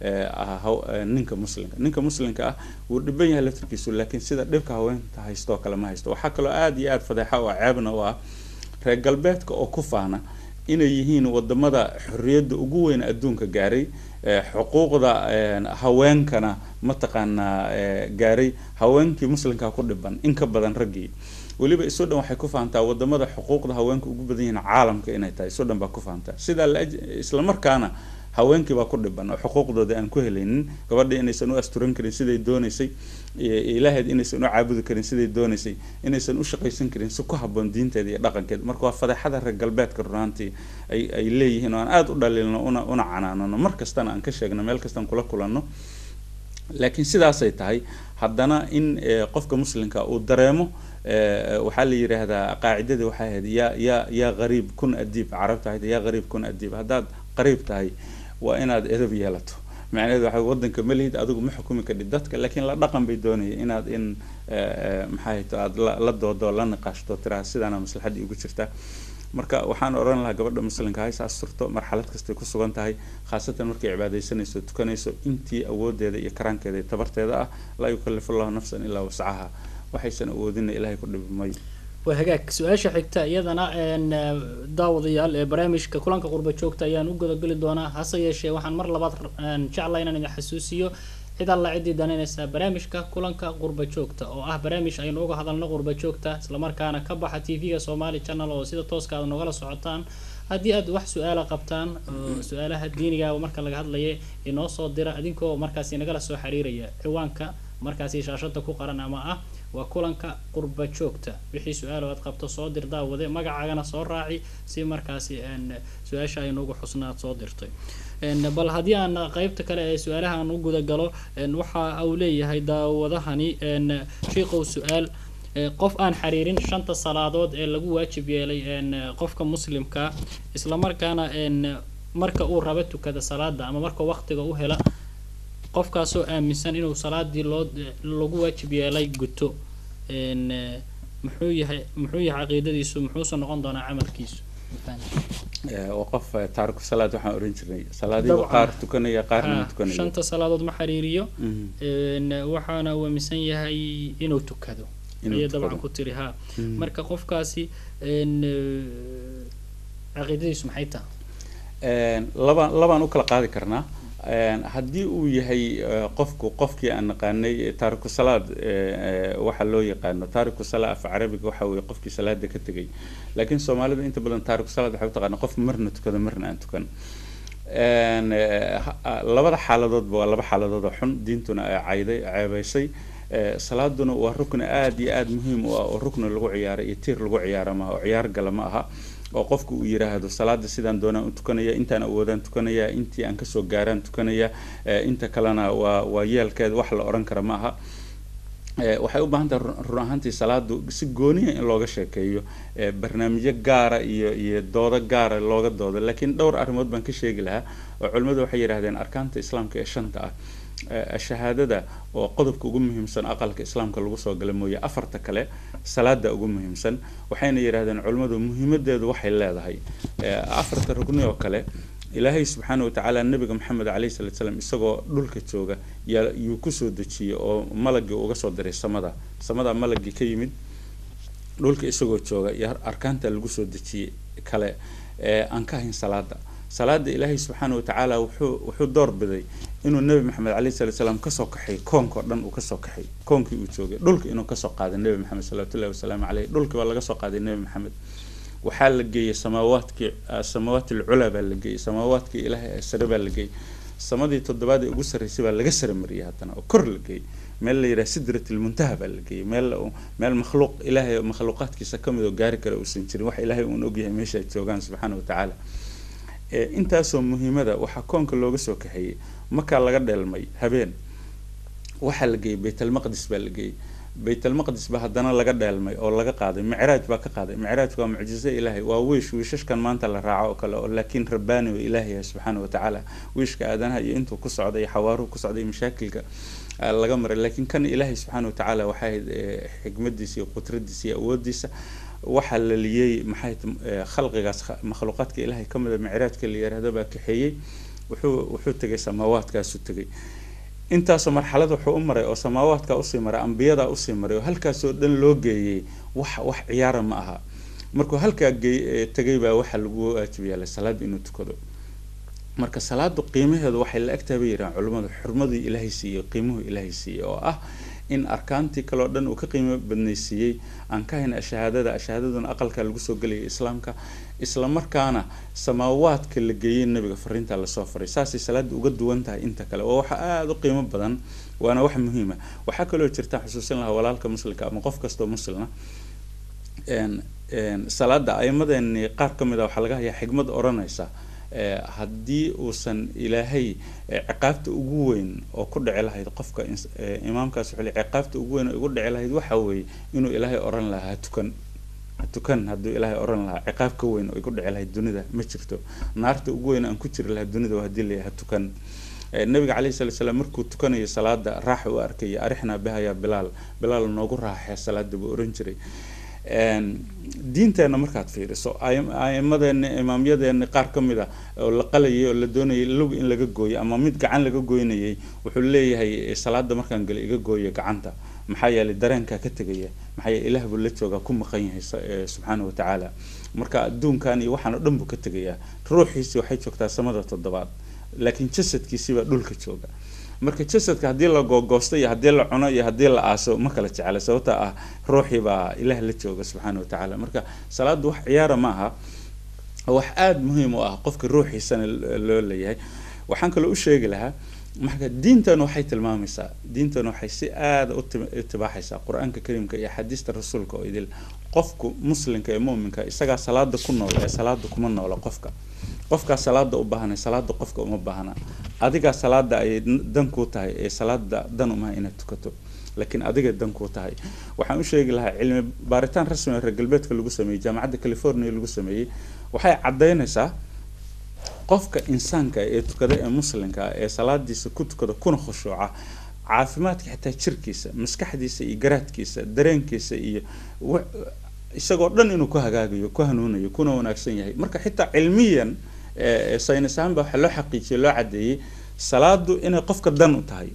Speaker 2: ninka muslimka ninka muslimka ah wuu dhiban yahay laftirkiisu laakiin sida dhibka haweenta haystoo kale ma haysto waxaa kaloo aada iyo aada fadeexa oo ceebna u ah reer galbeedka oo ku faana inay yihiin wadamada xorriyadda ugu weyn adduunka gaaray xuquuqda haweenkana mataqaanaa gaaray haweenkii muslimkaa ku dhiban in ka badan raggii weliba isu dhan waxay ku fahantaa wadamada xuquuqda haweenka ugu badan yihiin caalamka inay tahay isu dhan baa ku fahantaa sidaa isla markaana haweenkii baa ku dhiban oo xuquuqdooda aan ku helaynin gabadha inaysan u asturan karin siday doonaysay ilaaheed inaysan u caabudi karin siday doonaysay inaysan u shaqaysan karin si ku habboon diinteeda iyo dhaqankeeda marka waa fadeexada reer galbeedka runaantii ay ay leeyihiin oo aan aada u dhaliilno una una canaanano mar kastana aan ka sheegno meel kastaan kula kulanno laakiin sidaasay tahay haddana in qofka muslimka uu dareemo waxaa la yidhaahdaa qaacidadii waxay ahayd yaa yaa yaa qariib kun adiib carabta ahayd yaa qariib kun adiib haddaad qariib tahay waa inaad edab yeelato macnaheedu waxa wadanka ma lihid adigu ma xukumi kadhid dadka laakiin la dhaqan bay doonaya inaad in maxay to aad la la doodo la niqaashto tiraa sidaana maslaxaddii ugu jirtaa marka waxaan odhan lahaa gabadha muslimka hays asturto marxalad kastay ku sugan tahay khaasatan markay cibaadaysanayso tukanayso intii awoodeeda iyo karaankeeda iyo tabarteeda ah laa yukallifu allahu nafsan ilaa wascaha waxaysan awoodina ilaahay ku dhibi mayo
Speaker 1: waa hagaag su-aasha xigta iyadana daawadayaal ee barnaamijka kulanka qurba joogta ayaan u gudageli doonaa hase yeeshee waxaan mar labaad jeclaa inaan idin xasuusiyo cid alla ciddii danaynaysaa barnaamijka kulanka qurba joogta oo ah barnaamij aynu uga hadalno qurba joogta islamarkaana ka baxa t v-ga somali channel oo sida tooska aad nogala socotaan haddii aad wax su-aala qabtaan su-aalaha diiniga marka laga hadlaya inoo soo dira adinkoo markaasi nagala soo xiriiraya ciwaanka markaasi shaashada ku qaran ama ah waa kulanka qurba joogta wixii su-aalo aad qabto soo dir daawade magacaagana soo raaci si markaasi su-aasha aynuugu xusnaad soo dirtay bal haddii aan qeybta kale ee su-aalaha aan u gudagalo waxa uu leeyahay daawadahani shiikow su-aal qof aan xiriirin shanta salaadood ee lagu waajib yeelay qofka muslimka islamarkaana marka uu raba tukada salaada ama marka waqtiga u hela qofkaasoo aaminsan inuu salaadii loo lagu waajib yeelay guto muxuu yahay muxuu yahay caqiidadiisu muxuuse noqon doonaa camalkiisu
Speaker 2: waa qof taariku salaad waxaan oran jirnay salaadiiba qaar tukanaya qaarna ma tukanaya
Speaker 1: shanta salaadood ma xiriiriyo waxaana uu aaminsan yahay inuu tukado ayay dabcan ku tiri ha marka qofkaasi caqiidadiisu maxay tahay
Speaker 2: labaan labaan u kala qaadi karnaa haddii uu yahay qofku qofkii aan naqaanay taariku salaad waxa loo yaqaano taariku salaa af carabiga waxa weye qofkii salaada ka tegay laakiin soomaalida inta badan taariku salaad waxay u taqaana qof marna tukado marna aan tukan labada xaaladoodba waa laba xaaladood oo xun diintuna ay cayday ceebaysay salaaduna waa rukni aada iyo aada muhiim u ah oo rukni lagu ciyaara iyo tiir lagu ciyaara maaha oo ciyaar gala ma aha oo qofku uu yiraahdo salaada sidaan doonaan u tukanaya intaan awoodaan tukanaya intii aan kasoo gaaraan tukanaya inta kalena waa waa yeelkeed wax la odhan kara ma aha waxay u baahan tahay run ahaantii salaadu si gooniya in looga sheekeeyo barnaamijyo gaara iyo iyo doodo gaara looga doodo laakiin dhowr arrimood baan ka sheegi lahaa oo culimmadu waxay yidhahdeen arkaanta islaamka ee shanta ah shahaadada oo qodobka ugu muhiimsan aqalka islaamka lagu soo gala mooye afarta kale salaada ugu muhiimsan waxayna yidhahdeen culimmadu muhiimadeedu waxay leedahay afarta rugni oo kale ilaahay subxaana watacaala nabiga maxamed caleyhi salatu slam isagoo dhulka jooga yaa yuu kusoo dejiyey oo malagii uga soo diray samada samada malagii ka yimid dhulka isagoo jooga iyo arkaanta lagu soo dejiyey kale aan ka hayn salaada salaada ilaahay subxaana watacaala wuxuu wuxuu door biday inuu nebi maxamed caleyhi salatu salaam kasoo kaxay koonka o dhan uu kasoo kaxay koonkii uu joogay dhulka inuu kasoo qaaday nebi maxamed salawatullahi wasalaamu caleyh dhulkii waa laga soo qaaday nebi maxamed waxaa la geeyey samaawaadkii samaawaat alculaa baa la geeyey samaawaadkii ilaahay ee sare baa la geeyey samadii toddobaad ee ugu sarreysay baa laga sare mariyay haddana oo kor la geeyey meel la yidhaha sidrat almuntaha baa la geeyey meel meel makhluuq ilaahay makhluuqaadkiisa kamid oo gaari kara uusan jirin wax ilaahay uun ogyahay meesha ay joogaan subxaana watacaala intaasoo muhiimada waxaa koonka looga soo kaxeeyey markaa laga dheelmay habeen waxaa la geeyey baytalmaqdis baa la geeyey baytalmaqdis ba haddana laga dheelmay oo laga qaaday micraaj baa ka qaaday micraajku waa mucjizo ilaahay waa wiish wiishashkan maanta la raaco oo kale oo laakiin rabbaani oo ilaahay subxaana watacaala wiishka aadanaha iyo intuu ku socday iyo xawaaruhu ku socday mashaakilka laga maray laakiin kan ilaahay subxaana watacaala waxay ahayd xikmadiisa iyo qudradiisa iyo awoodiisa waxaa la liyey maxay khalqigaas makhluuqaadka ilaahay ka mida micraajka la yiraahdo baa kaxeeyey wuxuu wuxuu tegay samaawaadkaasu tegay intaasoo marxalad wuxuu u maray oo samaawaadkaa usii maray ambiyadaa usii maray oo halkaasoo dhan loo geeyey wax wax ciyaara ma aha markuu halkaa geey tegay baa waxaa lagu waajib yeelay salaad inuu tukado marka salaadu qiimaheedu waxay la egtahay bay yidhahan culimmadu xurmadii ilaahay siiyey qiimuhu ilaahay siiyey oo ah in arkaantii kaleo dhan uu ka qiimo badnaysiiyey aan ka hayna ashahaadada ashahaadaduna aqalka lagu soo gelayay islaamka isla markaana samaawaadka la geeyey nabiga fariinta lasoo faray saasay salaada uga duwan tahay inta kale waa waxa aada u qiimo badan waana wax muhiima waxaa kaloo jirta xusuusin lahaa walaalka muslimka ama qof kastoo muslina salaada aimadeeni qaar ka mid a waxaa laga hayaa xigmad odhanaysa haddii uusan ilaahay ciqaabta ugu weyn oo ku dhici lahayd qofka imaamkaas wuxuu ciqaabta ugu weyn oo igu dhici lahayd waxa weeye inuu ilaahay oran lahaa ha tukan ha tukan hadduu ilaahay oran lahaa ciqaab ka weyn oo igu dhici lahayd dunida ma jirto naarta ugu weyn aan ku jiri lahaa dunida waa haddii la ha tukan nabiga calayhi salatu salaam markuu tukanayo salaada raaxa u arkaya arixnaa bihayaa bilaal bilaal noogu raaxee salaada buu oran jiray diinteenna markaad fiiriso aimadeena imaamyadeena qaar ka mid a oo la qalayay oo la doonayay lug in laga gooyo ama mid gacan laga goynayay wuxuu leeyahay salaada markaan galo iga gooyo gacanta maxaa yeelay dareenkaa ka tegaya maxaa yeele ilaah buu la joogaa ku maqan yahay subxaana wa tacaala marka adduunkan iyo waxaan oo dhan buu ka tegayaa ruuxiisi waxay joogtaa samada toddobaad laakiin jasadkiisii baa dhulka jooga marka jasadka haddii la googoosto iyo haddii la cuno iyo haddii la aaso ma kala jecla sababta ah ruuxii baa ilaah la jooga subxaana wa tacaala marka salaadu wax ciyaara ma aha wax aada muhiim u ah qofka ruuxiisana loo leeyahay waxaan kaloo u sheegi lahaa marka diintan waxay tilmaamaysaa diintan waxay si aada u itibaaxaysaa qur-aanka kariimka iyo xadiista rasuulka oo idil qofku muslimka ee muminka isagaa salaada ku nool ee salaada kuma noola qofka qofkaa salaada u baahanay salaada qofka uma baahna adigaa salaada ayay dan kuu tahay ee salaada dan umaha inaad tukato laakiin adiga dan kuu tahay waxaan u sheegi lahaa cilmi baaritaan rasmi oo reer galbeedka lagu sameeyey jaamacadda california lagu sameeyey waxay caddaynaysaa qofka insaanka ee tukada ee muslimka ee salaadiisa ku tukada kuna khushuuca caafimaadka xitaa jirkiisa maskaxdiisa iyo garaadkiisa dareenkiisa iyo isagoo dhan inuu ku hagaagayo ku hanuunayo kuna wanaagsan yahay marka xitaa cilmiyan saynis ahaanba waxaa loo xaqiijiyay loo caddeeyey salaadu inay qofka dan u tahay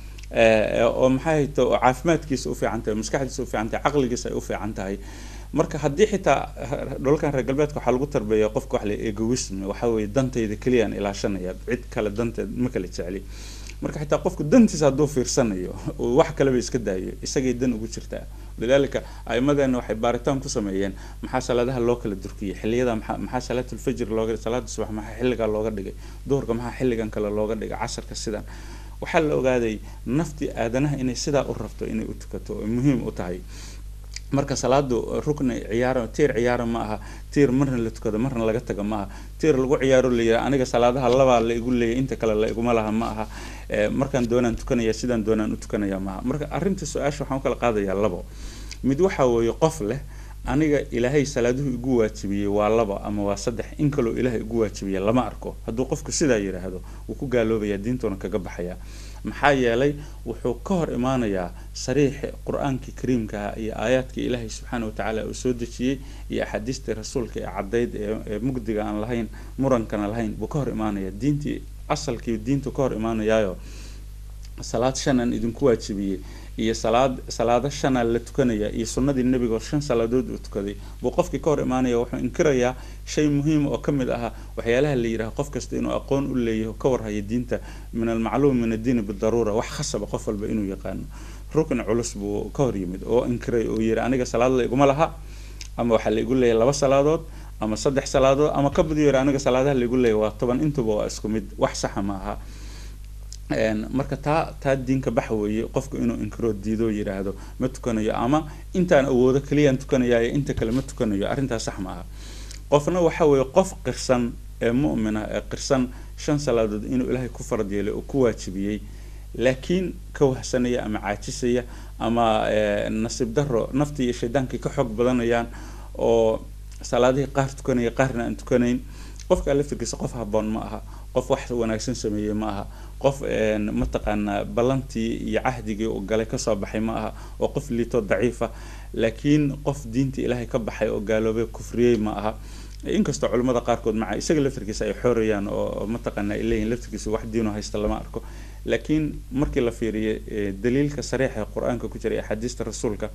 Speaker 2: oo maxay hayto oo caafimaadkiisa u fiican tahay maskaxdiisa u fiican tahay caqligiisa ay u fiican tahay marka haddii xitaa dholalkan reer galbeedka waxaa lagu tarbeeya qofka wax la egoism waxa weeye dantayda keliyaan ilaashanaya cid kale danteed ma kala jecli marka xitaa qofku dantiisa hadduu fiirsanayo wax kaleba iska daayo isagay dan ugu jirtaa lidaalika aimadeena waxay baaritaan ku sameeyeen maxaa salaadaha loo kala durkiyay xiliyada maxaa maxaa salaatulfajr looga salaada subax maxaa xilligaa looga dhigay duhurka maxaa xilligan kale looga dhigay casharka sidan waxaa la ogaaday naftii aadanaha inay sidaa u rabto inay u tukato oo muhiim u tahay marka salaadu rukni ciyaaro tiir ciyaaro ma aha tiir marna la tukado marna laga taga ma aha tiir lagu ciyaaro layihaa aniga salaadaha labaa la igu leeyay inta kale la iguma laha ma aha markaan doonaan tukanaya sidaan doonaan u tukanaya ma aha marka arrinta su-aasha waxaan u kala qaadayaa labo mid waxa weeye qof leh aniga ilaahay salaaduhu igu waajibiyey waa laba ama waa saddex in kaloo ilaahay igu waajibiyey lama arko hadduu qofku sidaa yidhaahdo wuu ku gaaloobayaa diintuuna kaga baxayaa maxaa yeelay wuxuu ka hor imaanayaa sariixi qur-aankii kariimkaha iyo aayaadkii ilaahay subxaana watacaala uu soo dejiyey iyo axaadiistii rasuulka ee caddayd ee mugdiga aan lahayn murankana lahayn buu ka hor imaanaya diintii asalkii diintu ka hor imaanayaayo salaad shan aan idinku waajibiyey iyo salaad salaado shanaa la tukanaya iyo sunnadii nebiga shan salaadood uu tukaday buu qofkii ka hor imaanaya wuxuu inkirayaa shay muhiima oo ka mid ahaa waxyaalaha la yidhaha qof kasta inuu aqoon u leeyaho ka warhayo diinta min almacluum min addiini bidaruura wax khasaba qof walba inuu yaqaano rukn culus buu ka hor yimid oo inkiray oo yidhi aniga salaad la iguma laha ama waxaa la igu leeyahay laba salaadood ama saddex salaadood ama ka badiyo yidhi aniga salaadaha la igu leeyahay waa toban intuba waa isku mid wax saxa ma aha marka taa taa diinka bax weeye qofku inuu inkiroo diidoo yidhaahdo ma tukanayo ama intaan awoodo keliyaan tukanayaayo inta kale ma tukanayo arrintaas sax ma aha qofna waxa weeye qof qirsan ee mu'mina ee qirsan shan salaadood inuu ilaahay ku farad yeelay oo ku waajibiyey laakiin ka wahsanaya ama caajisaya ama nasiib daro naftii iyo shaydaankii ka xoog badanayaan oo salaadihii qaar tukanaya qaarna aan tukanayn qofka laftirkiisa qof haboon ma aha qof wax wanaagsan sameeyey ma aha qof mataqaanaa ballantii iyo cahdigii uu galay kasoo baxay ma aha oo qof liitoo daciifa laakiin qof diintii ilaahay ka baxay oo gaaloobay kufriyey ma aha inkastoo culimmada qaarkood maca isaga laftirkiisa ay xoorayaan oo mataqaanaa ay leeyihin laftirkiisa wax diino haysta lama arko laakiin markii la fiiriyo daliilka sariixa ee qur-aanka ku jira ee axaadiista rasuulka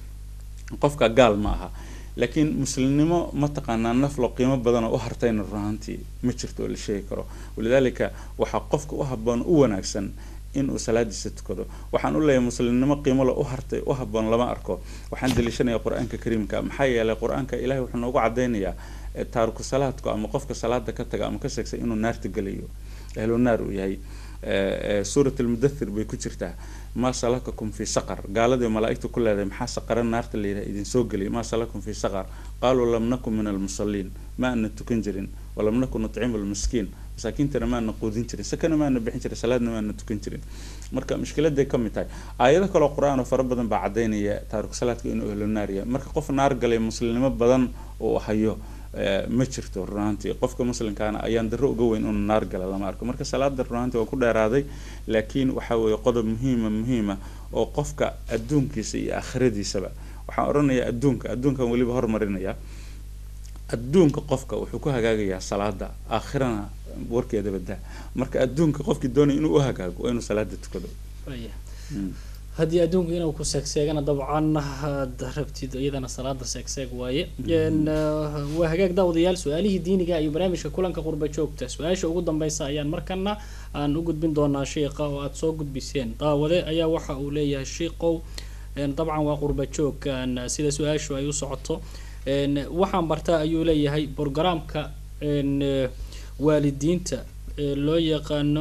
Speaker 2: qofka gaal ma aha laakiin muslimnimo mataqaanaa naflo qiimo badan oo u hartayna runaantii ma jirto oo la sheegi karo walidaalika waxaa qofka u haboon u wanaagsan inuu salaadiisa tukado waxaan u leeyahay muslimnimo qiimole u hartay u haboon lama arko waxaan daliishanaya qur-aanka kariimka maxaa yeelay qur-aanka ilahay wuxuu noogu cadaynayaa taariku salaadku ama qofka salaada ka taga ama ka sheegsa inuu naarta gelayo ahlu naar uu yahay suurat almudathir bay ku jirtaa maa salakakum fi saqar gaaladii malaaigta ku leedahay maxaa saqara naarta la yidhaha idin soo geliyay maa salakum fi saqar qaaluu lam nakun min almusaliin ma ana tukan jirin walam nakun nucimu lmiskiin masaakiintana maana quudin jirin sakana maana bixin jirin salaadna maana tukan jirin marka mushkiladay ka mid tahay aayado kaloo qur-aan oo fara badan baa cadaynaya taariku salaadka inuu ahlu naar yahay marka qof naar galay muslimnimo badan uu hayo ma jirto runaantii qofka muslimkaana ayaan daro uga weyn inuu naar gala lama arko marka salaada runaantii waa ku dheeraaday laakiin waxa weeye qodob muhiima muhiima oo qofka adduunkiisa iyo aakhiradiisaba waxaan odhanayaa adduunka adduunkan weliba hormarinaya adduunka qofka wuxuu ku hagaagayaa salaada aakhirana warkeeda badaa marka adduunka qofkii doonaya inuu u hagaago waa inuu salaada tukado
Speaker 1: haddii adduunku inuu ku seegseegana dabcan aad rabtid iyadana salaada seegseeg waaye waa hagaag daawadayaal su-aalihii diiniga iyo barnaamijka kulanka qurba joogta su-aasha ugu dambeysa ayaan markana aan u gudbin doonaa sheikha oo aada soo gudbiseen daawade ayaa waxa uu leeyahay shiikow dabcan waa qurba joog sida su-aashu ay u socoto waxaan bartaa ayuu leeyahay brogramka waalidiinta loo yaqaano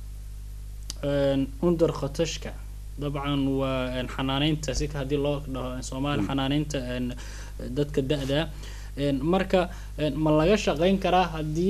Speaker 1: under khatashka dabcan waa xanaaneynta si haddii loo dhaho soomaali xanaaneynta dadka da-da marka ma laga shaqeyn karaa haddii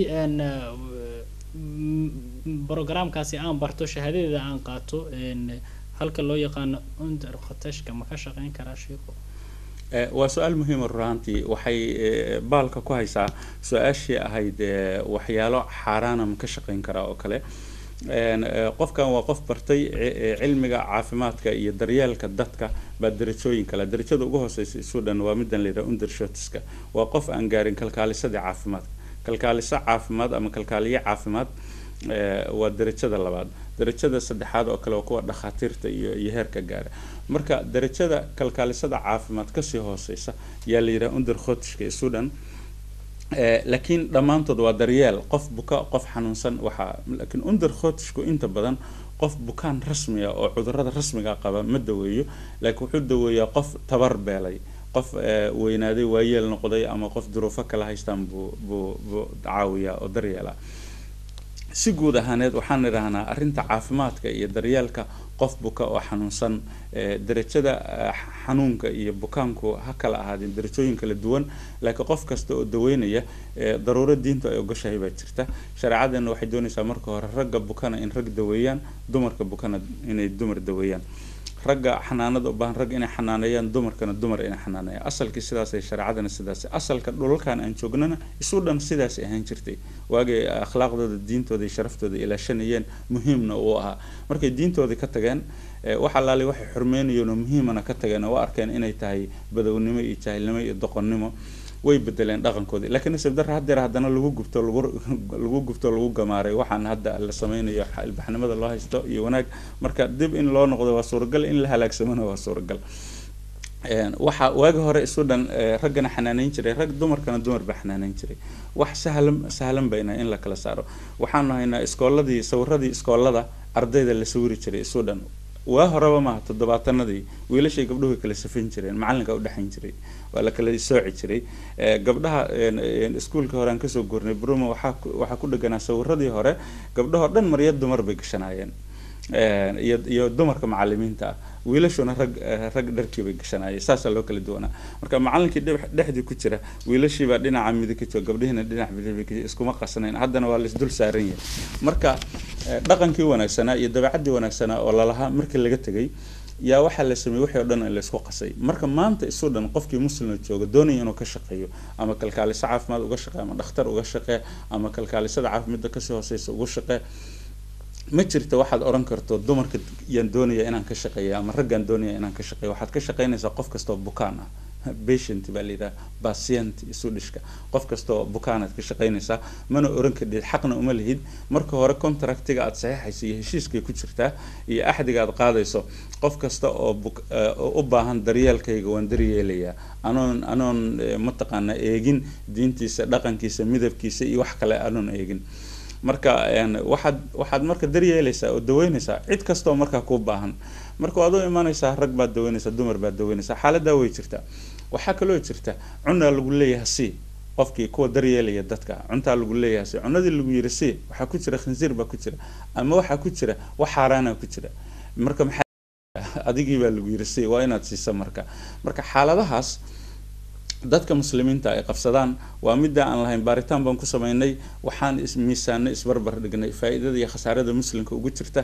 Speaker 1: brogramkaasi aan barto shahaadadeeda aan qaato halka loo yaqaano under khatashka ma ka shaqeyn karaa sheiko
Speaker 2: waa su-aal muhiima runaantii waxay baalka ku haysaa su-aashii ahayd waxyaalo xaaraana ma ka shaqeyn karaa oo kale qofkan waa qof bartay cilmiga caafimaadka iyo daryeelka dadka baa darajooyin kale darajada ugu hooseysa sudan waa midan layidhaha undershotiska waa qof aan gaarin kalkaalisadii caafimaadka kalkaaliso caafimaad ama kalkaaliye caafimaad waa darajada labaad darajada saddexaad oo kale waa kuwa dhakhaatiirta iyo iyo heerka gaara marka darajada kalkaalisada caafimaad kasii hooseysa yaa la yidhaha under khotishka ee sudan laakiin dhammaantood waa daryeel qof buka qof xanuunsan waxaa laakiin under khotishku inta badan qof bukaan rasmiga oo cudurada rasmiga qaba ma daweeyo laakiin wuxuu daweeyaa qof tabar beelay qof weynaaday waayeel noqday ama qof duruufo kala haystaan buu buu buu caawiyaa oo daryeela si guud ahaaneed waxaan idhahnaa arrinta caafimaadka iyo daryeelka qof buka oo xanuunsan darajada xanuunka iyo bukaanku ha kala ahaadeen darajooyin kala duwan laakiin qof kasta oo daweynaya daruuro diinta ay ogashahay baa jirta shareecadeena waxay doonaysaa marka hore ragga bukana in rag daweeyaan dumarka bukana inay dumar daweeyaan ragga xanaanada u baahan rag inay xanaaneeyaan dumarkana dumar inay xanaaneeyaan asalkii sidaasay shareecadana sidaas asalka dhulalkan aan joognana isu dhan sidaas ahaan jirtay waagay akhlaaqdooda diintooda iyo sharaftooda ilaashanayeen muhiimna uu ahaa markay diintoodii ka tageen wax allaali waxay xurmeynayeen oo muhiimana ka tageen oo arkeen inay tahay badownimo iyo jaahilnimo iyo doqonnimo way bedeleen dhaqankoodii laakiin nasiib darra haddeer haddana lagu gubto lagu lagu gubto lagu gamaaray waxaan hadda la sameynayo ilbaxnimada loo haysto iyo wanaag marka dib in loo noqdo waa suuragal in la halaagsamona waa suuragal waxa waagi hore isu dhan raggana xanaaneyn jiray rag dumarkana dumar baa xanaaneyn jiray wax sahlan sahlan bayna in la kala saaro waxaanu haynaa iskooladii sawiradii iskoolada ardayda la sawiri jiray isu dhan waa horeba maaha toddobaatanadii wiilashay gabdhuhu kala safin jireen macalinka udhexayn jiray waa la kala sooci jiray gabdhaha iskuolka hore aan kasoo gurnay bruma waxaa waxaa ku dheganaa sawiradii hore gabdhahoo dhan marya dumar bay gashanaayeen iyo iyo dumarka macalimiinta ah wiilashuna rag rag dharkii bay gashanaayeen saasaa loo kala duwanaa marka macalinkii dhexdii ku jira wiilashiibaa dhinaca midig ka jooga gabdhihiina dhinac bidix iskuma qasnayn haddana waa laisdul saaran yahay marka dhaqankii wanaagsanaa iyo dabeecadii wanaagsanaa oo lalahaa markii laga tegay yaa waxaa la sameeyey wixii o dhan laysku qasay marka maanta isu dhan qofkii muslima jooga doonaya inuu ka shaqeeyo ama kalkaaliso caafimaad uga shaqee ama dhakhtar uga shaqee ama kalkaalisada caafimaadda kasii hooseysa uga shaqee ma jirta waxaad oran karto dumarka yaan doonaya inaan ka shaqeeya ama raggaan doonaya inaan ka shaqeeyo waxaad ka shaqeynaysaa qof kastoo bukaan ah patient baa layidhaha patient isu dhishka qof kastoo bukaanaad ka shaqeynaysaa mana oran kadhid xaqna uma lihid marka hore contractiga aad saxiixayso iyo heshiiskay ku jirtaa iyo axdiga aad qaadayso qof kasta oo u baahan daryeelkayga waan daryeelayaa anoon anoon mataqaana eegin diintiisa dhaqankiisa midabkiisa iyo wax kale anoon eegin marka waxaad waxaad marka daryeelaysaa oo daweynaysaa cid kastoo markaa kuu baahan marka waad u imanaysaa rag baad daweynaysaa dumar baad daweynaysaa xaaladaa way jirtaa waxaa kaloo jirta cunaa lagu leeyahay si qofkii kuwa daryeelaya dadka cuntaa lagu leeyahay si cunadii lagu yiri si waxaa ku jira khinsiir baa ku jira ama waxaa ku jira wax xaaraana ku jira marka maxaa adigii baa lagu yiri si waa inaad siisa marka marka xaaladahaas dadka muslimiinta ay qabsadaan waa midda aan lahayn baaritaan baan ku sameynay waxaan miisaanay isbarbar dhignay faa-iidada iyo khasaarada muslimka ugu jirta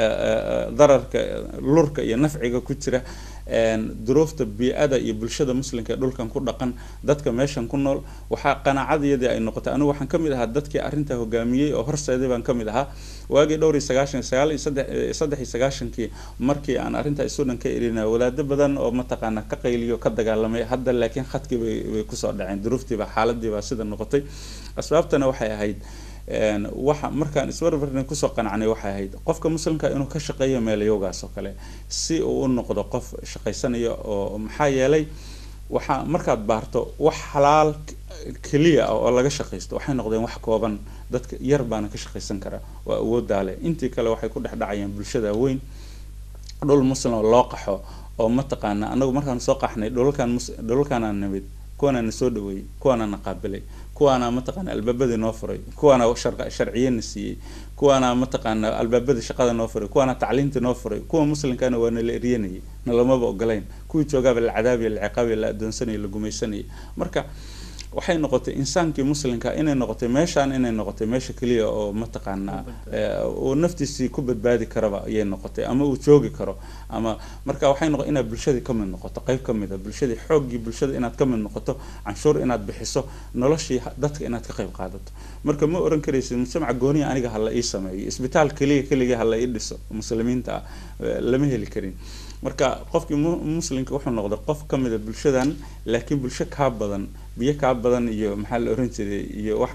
Speaker 2: dararka lurka iyo nafciga ku jira duruufta bii-ada iyo bulshada muslimka ee dhulkan ku dhaqan dadka meeshan ku nool waxaa qanaacadiyadii ay noqotay anigu waxaan kamid ahaa dadkii arrintaa hogaamiyey oo horseeday baan kamid ahaa waagii dhowr iyo sagaashan sagaal iyo saddex saddex iyo sagaashankii markii aan arrintaa isu dhan ka elina wadaado badan oo mataqaana ka qayliyo ka dagaalamay hadda laakiin khadkii bay bay kusoo dhaceen duruuftiiba xaaladiibaa sida noqotay asbaabtana waxay ahayd waxa markaan isbarbarna kusoo qanacnay waxay ahayd qofka muslimka inuu ka shaqeeyo meelayowgaas oo kale si uu u noqdo qof shaqaysanaya oo maxaa yeelay waxaa markaad baarto wax xalaal keliya ah oo laga shaqaysto waxay noqdeen wax kooban dadka yar baana ka shaqaysan kara oo awoodaa leh intii kale waxay ku dhex dhacayaan bulshada weyn dhul muslim oo loo qaxo oo mataqaana anagu markaan soo qaxnay dhulalkan dhulalkaanaa nimid kuwaana na soo dhaweeyey kuwaana na qaabilay kuwaana mataqaana albaabadii noo furay kuwaana sharciye na siiyey kuwaana mataqaana albaabadii shaqada noo furay kuwaana tacliintii noo furay kuwa muslimkana waa nala eryanayay nalamaba ogolayn kuwii joogaaba la cadaabiya la ciqaabiya la adoonsanaya la gumaysanayay marka waxay noqotay insaankii muslimka inay noqotay meeshaan inay noqotay meesha keliya oo mataqaanaa uu naftiisii ku badbaadi karaba ayay noqotay ama uu joogi karo ama marka waxay noqo inaad bulshadii ka mid noqoto qayb ka mid a bulshadii xooggii bulshada inaad ka mid noqoto canshuur inaad bixiso noloshii dadka inaad ka qayb qaadato marka ma oran karaysid mujtamaca gooniya aniga hala ii sameeyo isbitaal keliya keliya hala ii dhiso muslimiinta ah lama heli karin marka qofkii muslimka wuxuu noqday qof ka mida bulshadan laakiin bulsho kaa badan biyo kaa badan iyo maxaa la oran jiray iyo wax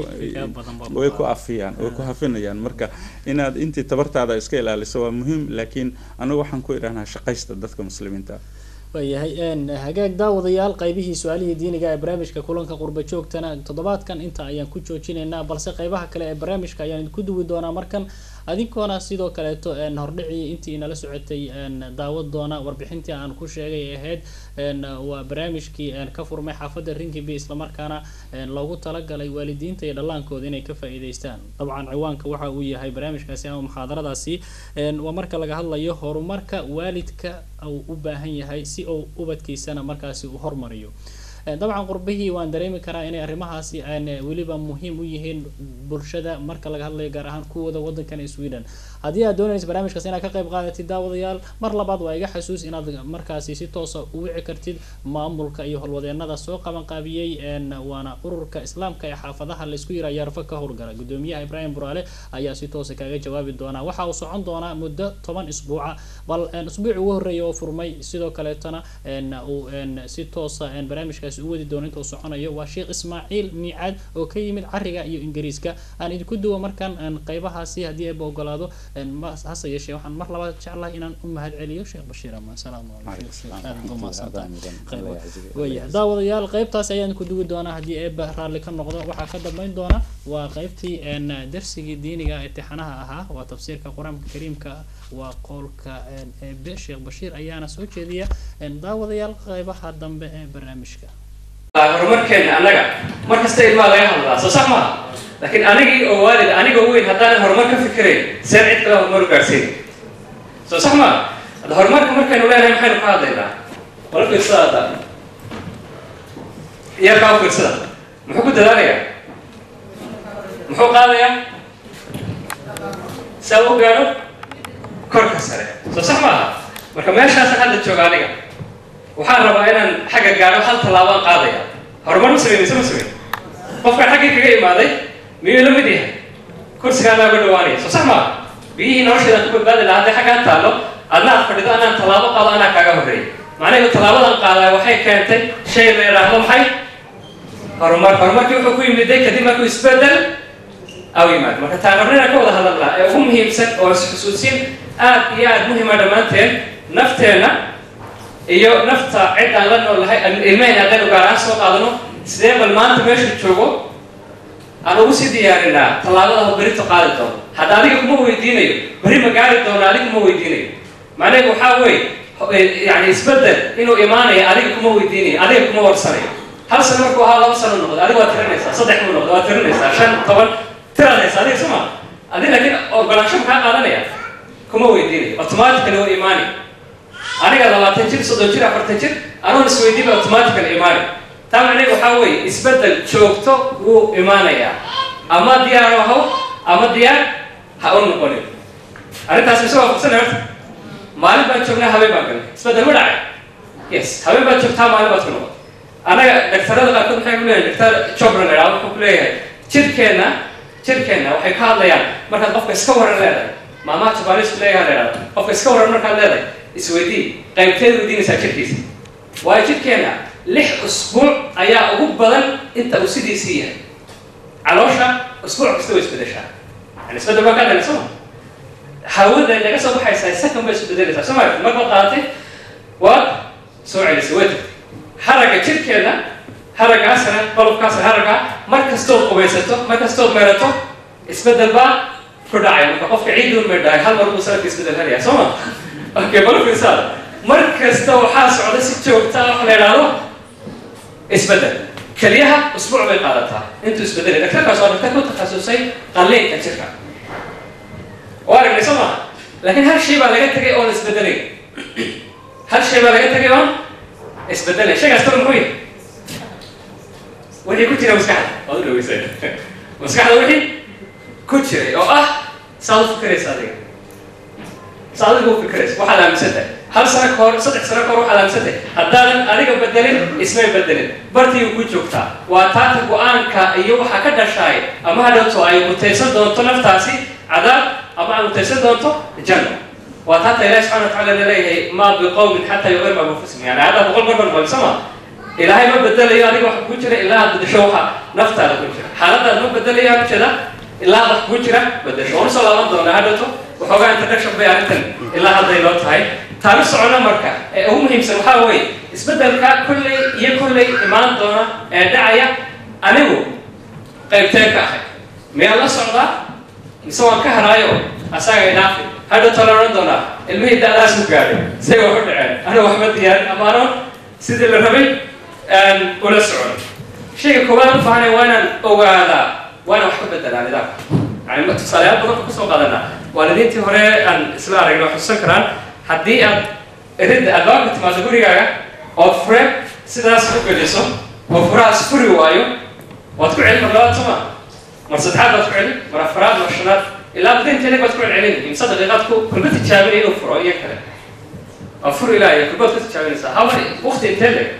Speaker 2: way ku afiyaan way ku hafinayaan marka inaad intii tabartaada iska ilaaliso waa muhiim laakiin anigu waxaan ku idhahnaa shaqaysta dadka muslimiinta
Speaker 1: waayahay hagaag daawadayaal qaybihii su-aalihii diiniga ee barnaamijka kulanka qurba joogtana toddobaadkan inta ayaan ku joojinaynaa balse qaybaha kale ee barnaamijka ayaan idinku duwi doonaa markan adinkoona sidoo kaleeto hordhicii intii inala socotay daawad doona warbixintii aan ku sheegay ahayd waa barnaamijkii ka furmay xaafadda rinkibi islamarkaana loogu talagalay waalidiinta iyo dhallaankooda inay ka faa'iidaystaan dabcan ciwaanka waxa uu yahay barnaamijkaasi ama muxaadaradaasi waa marka laga hadlayo horumarka waalidka uu u baahan yahay si uu ubadkiisana markaasi uu hormariyo dabcan qurbihii waan dareemi karaa inay arrimahaasi weliba muhiim u yihiin bulshada marka laga hadlayo gaar ahaan kuwooda wadankan sweden haddii aad doonaysa barnaamijkaas inaad ka qayb qaadatid daawadayaal mar labaad waa iga xasuus inaad markaasi si toosa u wici kartid maamulka iyo howlwadeenada soo qabanqaabiyey waana ururka islaamka ee xaafadaha laysku yira yaarfo ka howlgala gudoomiyaha ibraahim buraale ayaa si toosa kaaga jawaabi doonaa waxa uu socon doonaa muddo toban isbuuca bal isbuuci ugu horreeya oo furmay sidoo kaleetana uu si toosa barnaamijkaasi u wadi doono inta uu soconayo waa sheekh ismaaciil miicaad oo ka yimid cariga iyo ingiriiska aan idinku duwo markan qaybahaasi haddii eeba ogolaado hase yeeshee waxaan mar labaad jeclahay inaan u mahad celiyo sheekh bashiir amaan salaamu calaykum daawadayaal qaybtaasi ayaan ku duwi doonaa haddii eeba raalli ka noqdo waxaa ka dambeyn doona waa qaybtii darsigii diiniga imtixaanaha ahaa waa tafsiirka qur-aanka kariimka waa qowlka eebe sheekh bashiir ayaana soo jeediya daawadayaal qaybaha dambe ee barnaamijka
Speaker 3: horumarkeena annaga mar kasta ilmaa laga hadlaa soo sax maaha laakiin anigii oo waalid anigoo weyn haddaanan horumar ka fikirayn seen cid kale horumar u gaadhsiin soo sax maaha hadda horumarka markaynu leenahay maxaynu ka hadlaynaa wala fiirsada hadda yarkaa u fiirsada muxuu ku dadaalayaa muxuu qaadayaa saa u gaadho korka sare soo sax maaha marka meeshaasa hadda jooga aniga waxaan rabaa inaan xagga gaadho hal tallaabaan qaadaya horumar ma sameyn mise ma sameyn qofkaan xaggii kaga imaaday miyuu la mid yahay kursigaanaa uga dhawaanaya soo sax maaha biyihii nolosheedaan ku badbaadi lahaa hadday xaggaan taallo adna aad fadhido anaan tallaabo qaado anaa kaaga horreeyay macnaheedu tallaabadan qaadaa waxay keentay shay la yidhaahdo maxay horumar horumarkii wuxuu ku yimiday kadib markuu isbedel aw yimaado marka taan rabna inaan ka wada hadalnaa ee ugu muhiimsan oo isxusuusin aad iyo aad muhiima dhammaanteen nafteenna iyo nafta cid aan la noolahay ilmahayna haddaynu gaar ahaan soo qaadano sidee bal maanta meesha joogo aan ugu sii diyaarinaa tallaabada berito qaadi doono hadda adiga kuma weydiinayo beri ma gaari doono adiga kuma weydiinayo macnaheedu waxaa weeye yani isbedel inuu imaanayo adiga kuma weydiinayo adiga kuma warsanayo hal sano markuu ahaa laba sano noqdo adiga waad tirinaysaa saddex buu noqdo waad tirinaysaa shan toban tiraad haysa adiga suma adiga laakiin ogolaansho maxaa qaadanaya kuma weydiinayo automatically waa imaani aniga labaatan jir soddon jir afartan jir anoon isweydiiba automatically imaani taa macnaheedu waxaa weeye isbedel joogto wuu imaanayaa ama diyaar ahaw ama diyaar ha u noqonin arrintaas mise waa fursanay horta maalin baan joognaa habeen baan galnay isbedel ma dhacay yes habeen baad joogtaa maalin baad ku noqotay anaga daktarada qaarkood maxay ku leeyahay daktar jobra la idhaha wuxuu ku leeyahay jirkeenna jirkeenna waxay ka hadlayaan markaad qofka iska waran leedahay maamaha jabanis ku leeyahay la idhahda qofka iska waran markaad leedahay isweydii qaybteed weydiinaysaa jirkiisa waayo jirkeenna lix usbuuc ayaa ugu badan inta uu sidiisii yahay caloosha usbuuc kasta way isbedeshaa yani isbedel baa ka dhali soo ma hawada naga soo baxaysaa second bay isbedelaysaa soo maaragti marbaad qaadatay waad soo celisay way tagtay haragga jirkeeda haraggaasna qolofkaasna haragga mar kastood qubaysato mar kastood meerato isbedel baa ku dhacaya marka qofka ciidun may dhahay hal mar buu sanadka isbedel helaya soo ma okay bal fiirsaada mar kasta waxaa socda si joogta ah wax la idhaahdo isbedel keliyaha usbuuc bay qaadataa intuu isbedelay daktarkaas waa daktar ku takhasusay qalliinka jirka waa aragnay soo maha laakiin hal shay baa laga tegay oon isbedelay hal shay baa laga tegay oon isbedelay shaygaas kale muxuu yahay wixii ku jira maskaxda waad u dhaweysay maskaxda wixii ku jiray oo ah saad u fikiraysa adiga saad adiga u fikiraysa waxaad aaminsan tahay hal sano ka hor saddex sano ka hor waxaad aaminsan tahay haddaadan adiga bedelin ismay bedelin bartiigu ku joogtaa waa taata go-aanka iyo waxaa ka dhashaay ama hadhowto ay mutaysan doonto naftaasi cadaab ama ay mutaysan doonto janno waa taata ilahi subxana wa tacala laleeyahay maa biqowmin xataa yuqirma anfusihim yani haddaa boqol gorbal malisama ilaahay ma bedelayo adiga waxa ku jira ilaa aad bedesho waxa naftaada ku jira xaaladaad ma bedelayo aan ujeeda ilaa wax ku jira bedesho waan usoo laaban doonaa hadhowto waxoogaa introduction bay arrintan ilaa hadday loo tahay taanu socono marka ee ugu muhiimsan waxaa weeye isbeddelka kolley iyo kolley imaan doona ee dhacaya anigu qaybteen ka ahay miyaan la socdaa mise waan ka haraayo asaga idhaafi hadhowto la odhan doonaa ilmihii da-daas ku gaadhay say wax u dhaceen aniga waxba diyaarin ama anoon sidii la rabay ula socon shayga koowaad u baahanay waa inaan ogaadaa waa inaan wax ka bedelaa nidaamka yani tusaalayaal badan kusoo qaadanaa waalidiintii hore aan isla aragna wax xusuusan karaan haddii aad ridda albaabka timaado gurigaaga ood fure sidaas u geliso oo furahaas furi waayo waad ku celin mar labaad soma mar saddexaad baad ku celin mar afaraad mar shanaad ilaa badinteeda baad ku celcelin imse daqiiqaad ku kulba tijaabinaya inuu furo iyo kale waa fur ilaa iyo kulbaad ku tijaabinaysaa haba waqti intee leeg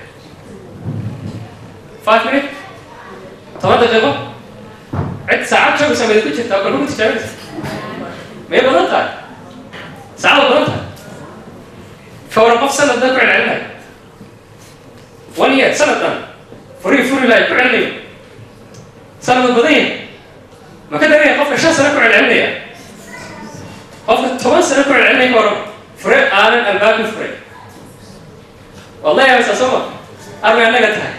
Speaker 3: five minute toban daqiiqo cid saacad joogaysa mayd ku jirtaa kulba ku tijaabinaysa may badan tahay saacada badan tahay فورا قف سنة ده كعل علمي ونية سنة ده فري فري لا كعل علمي سنة بدين ما كده ريه قف شهر سنة كعل علمي قف ثمان سنة كعل علمي كورم فري أنا الباب فري والله يا أستاذ سما أربع أنا قتها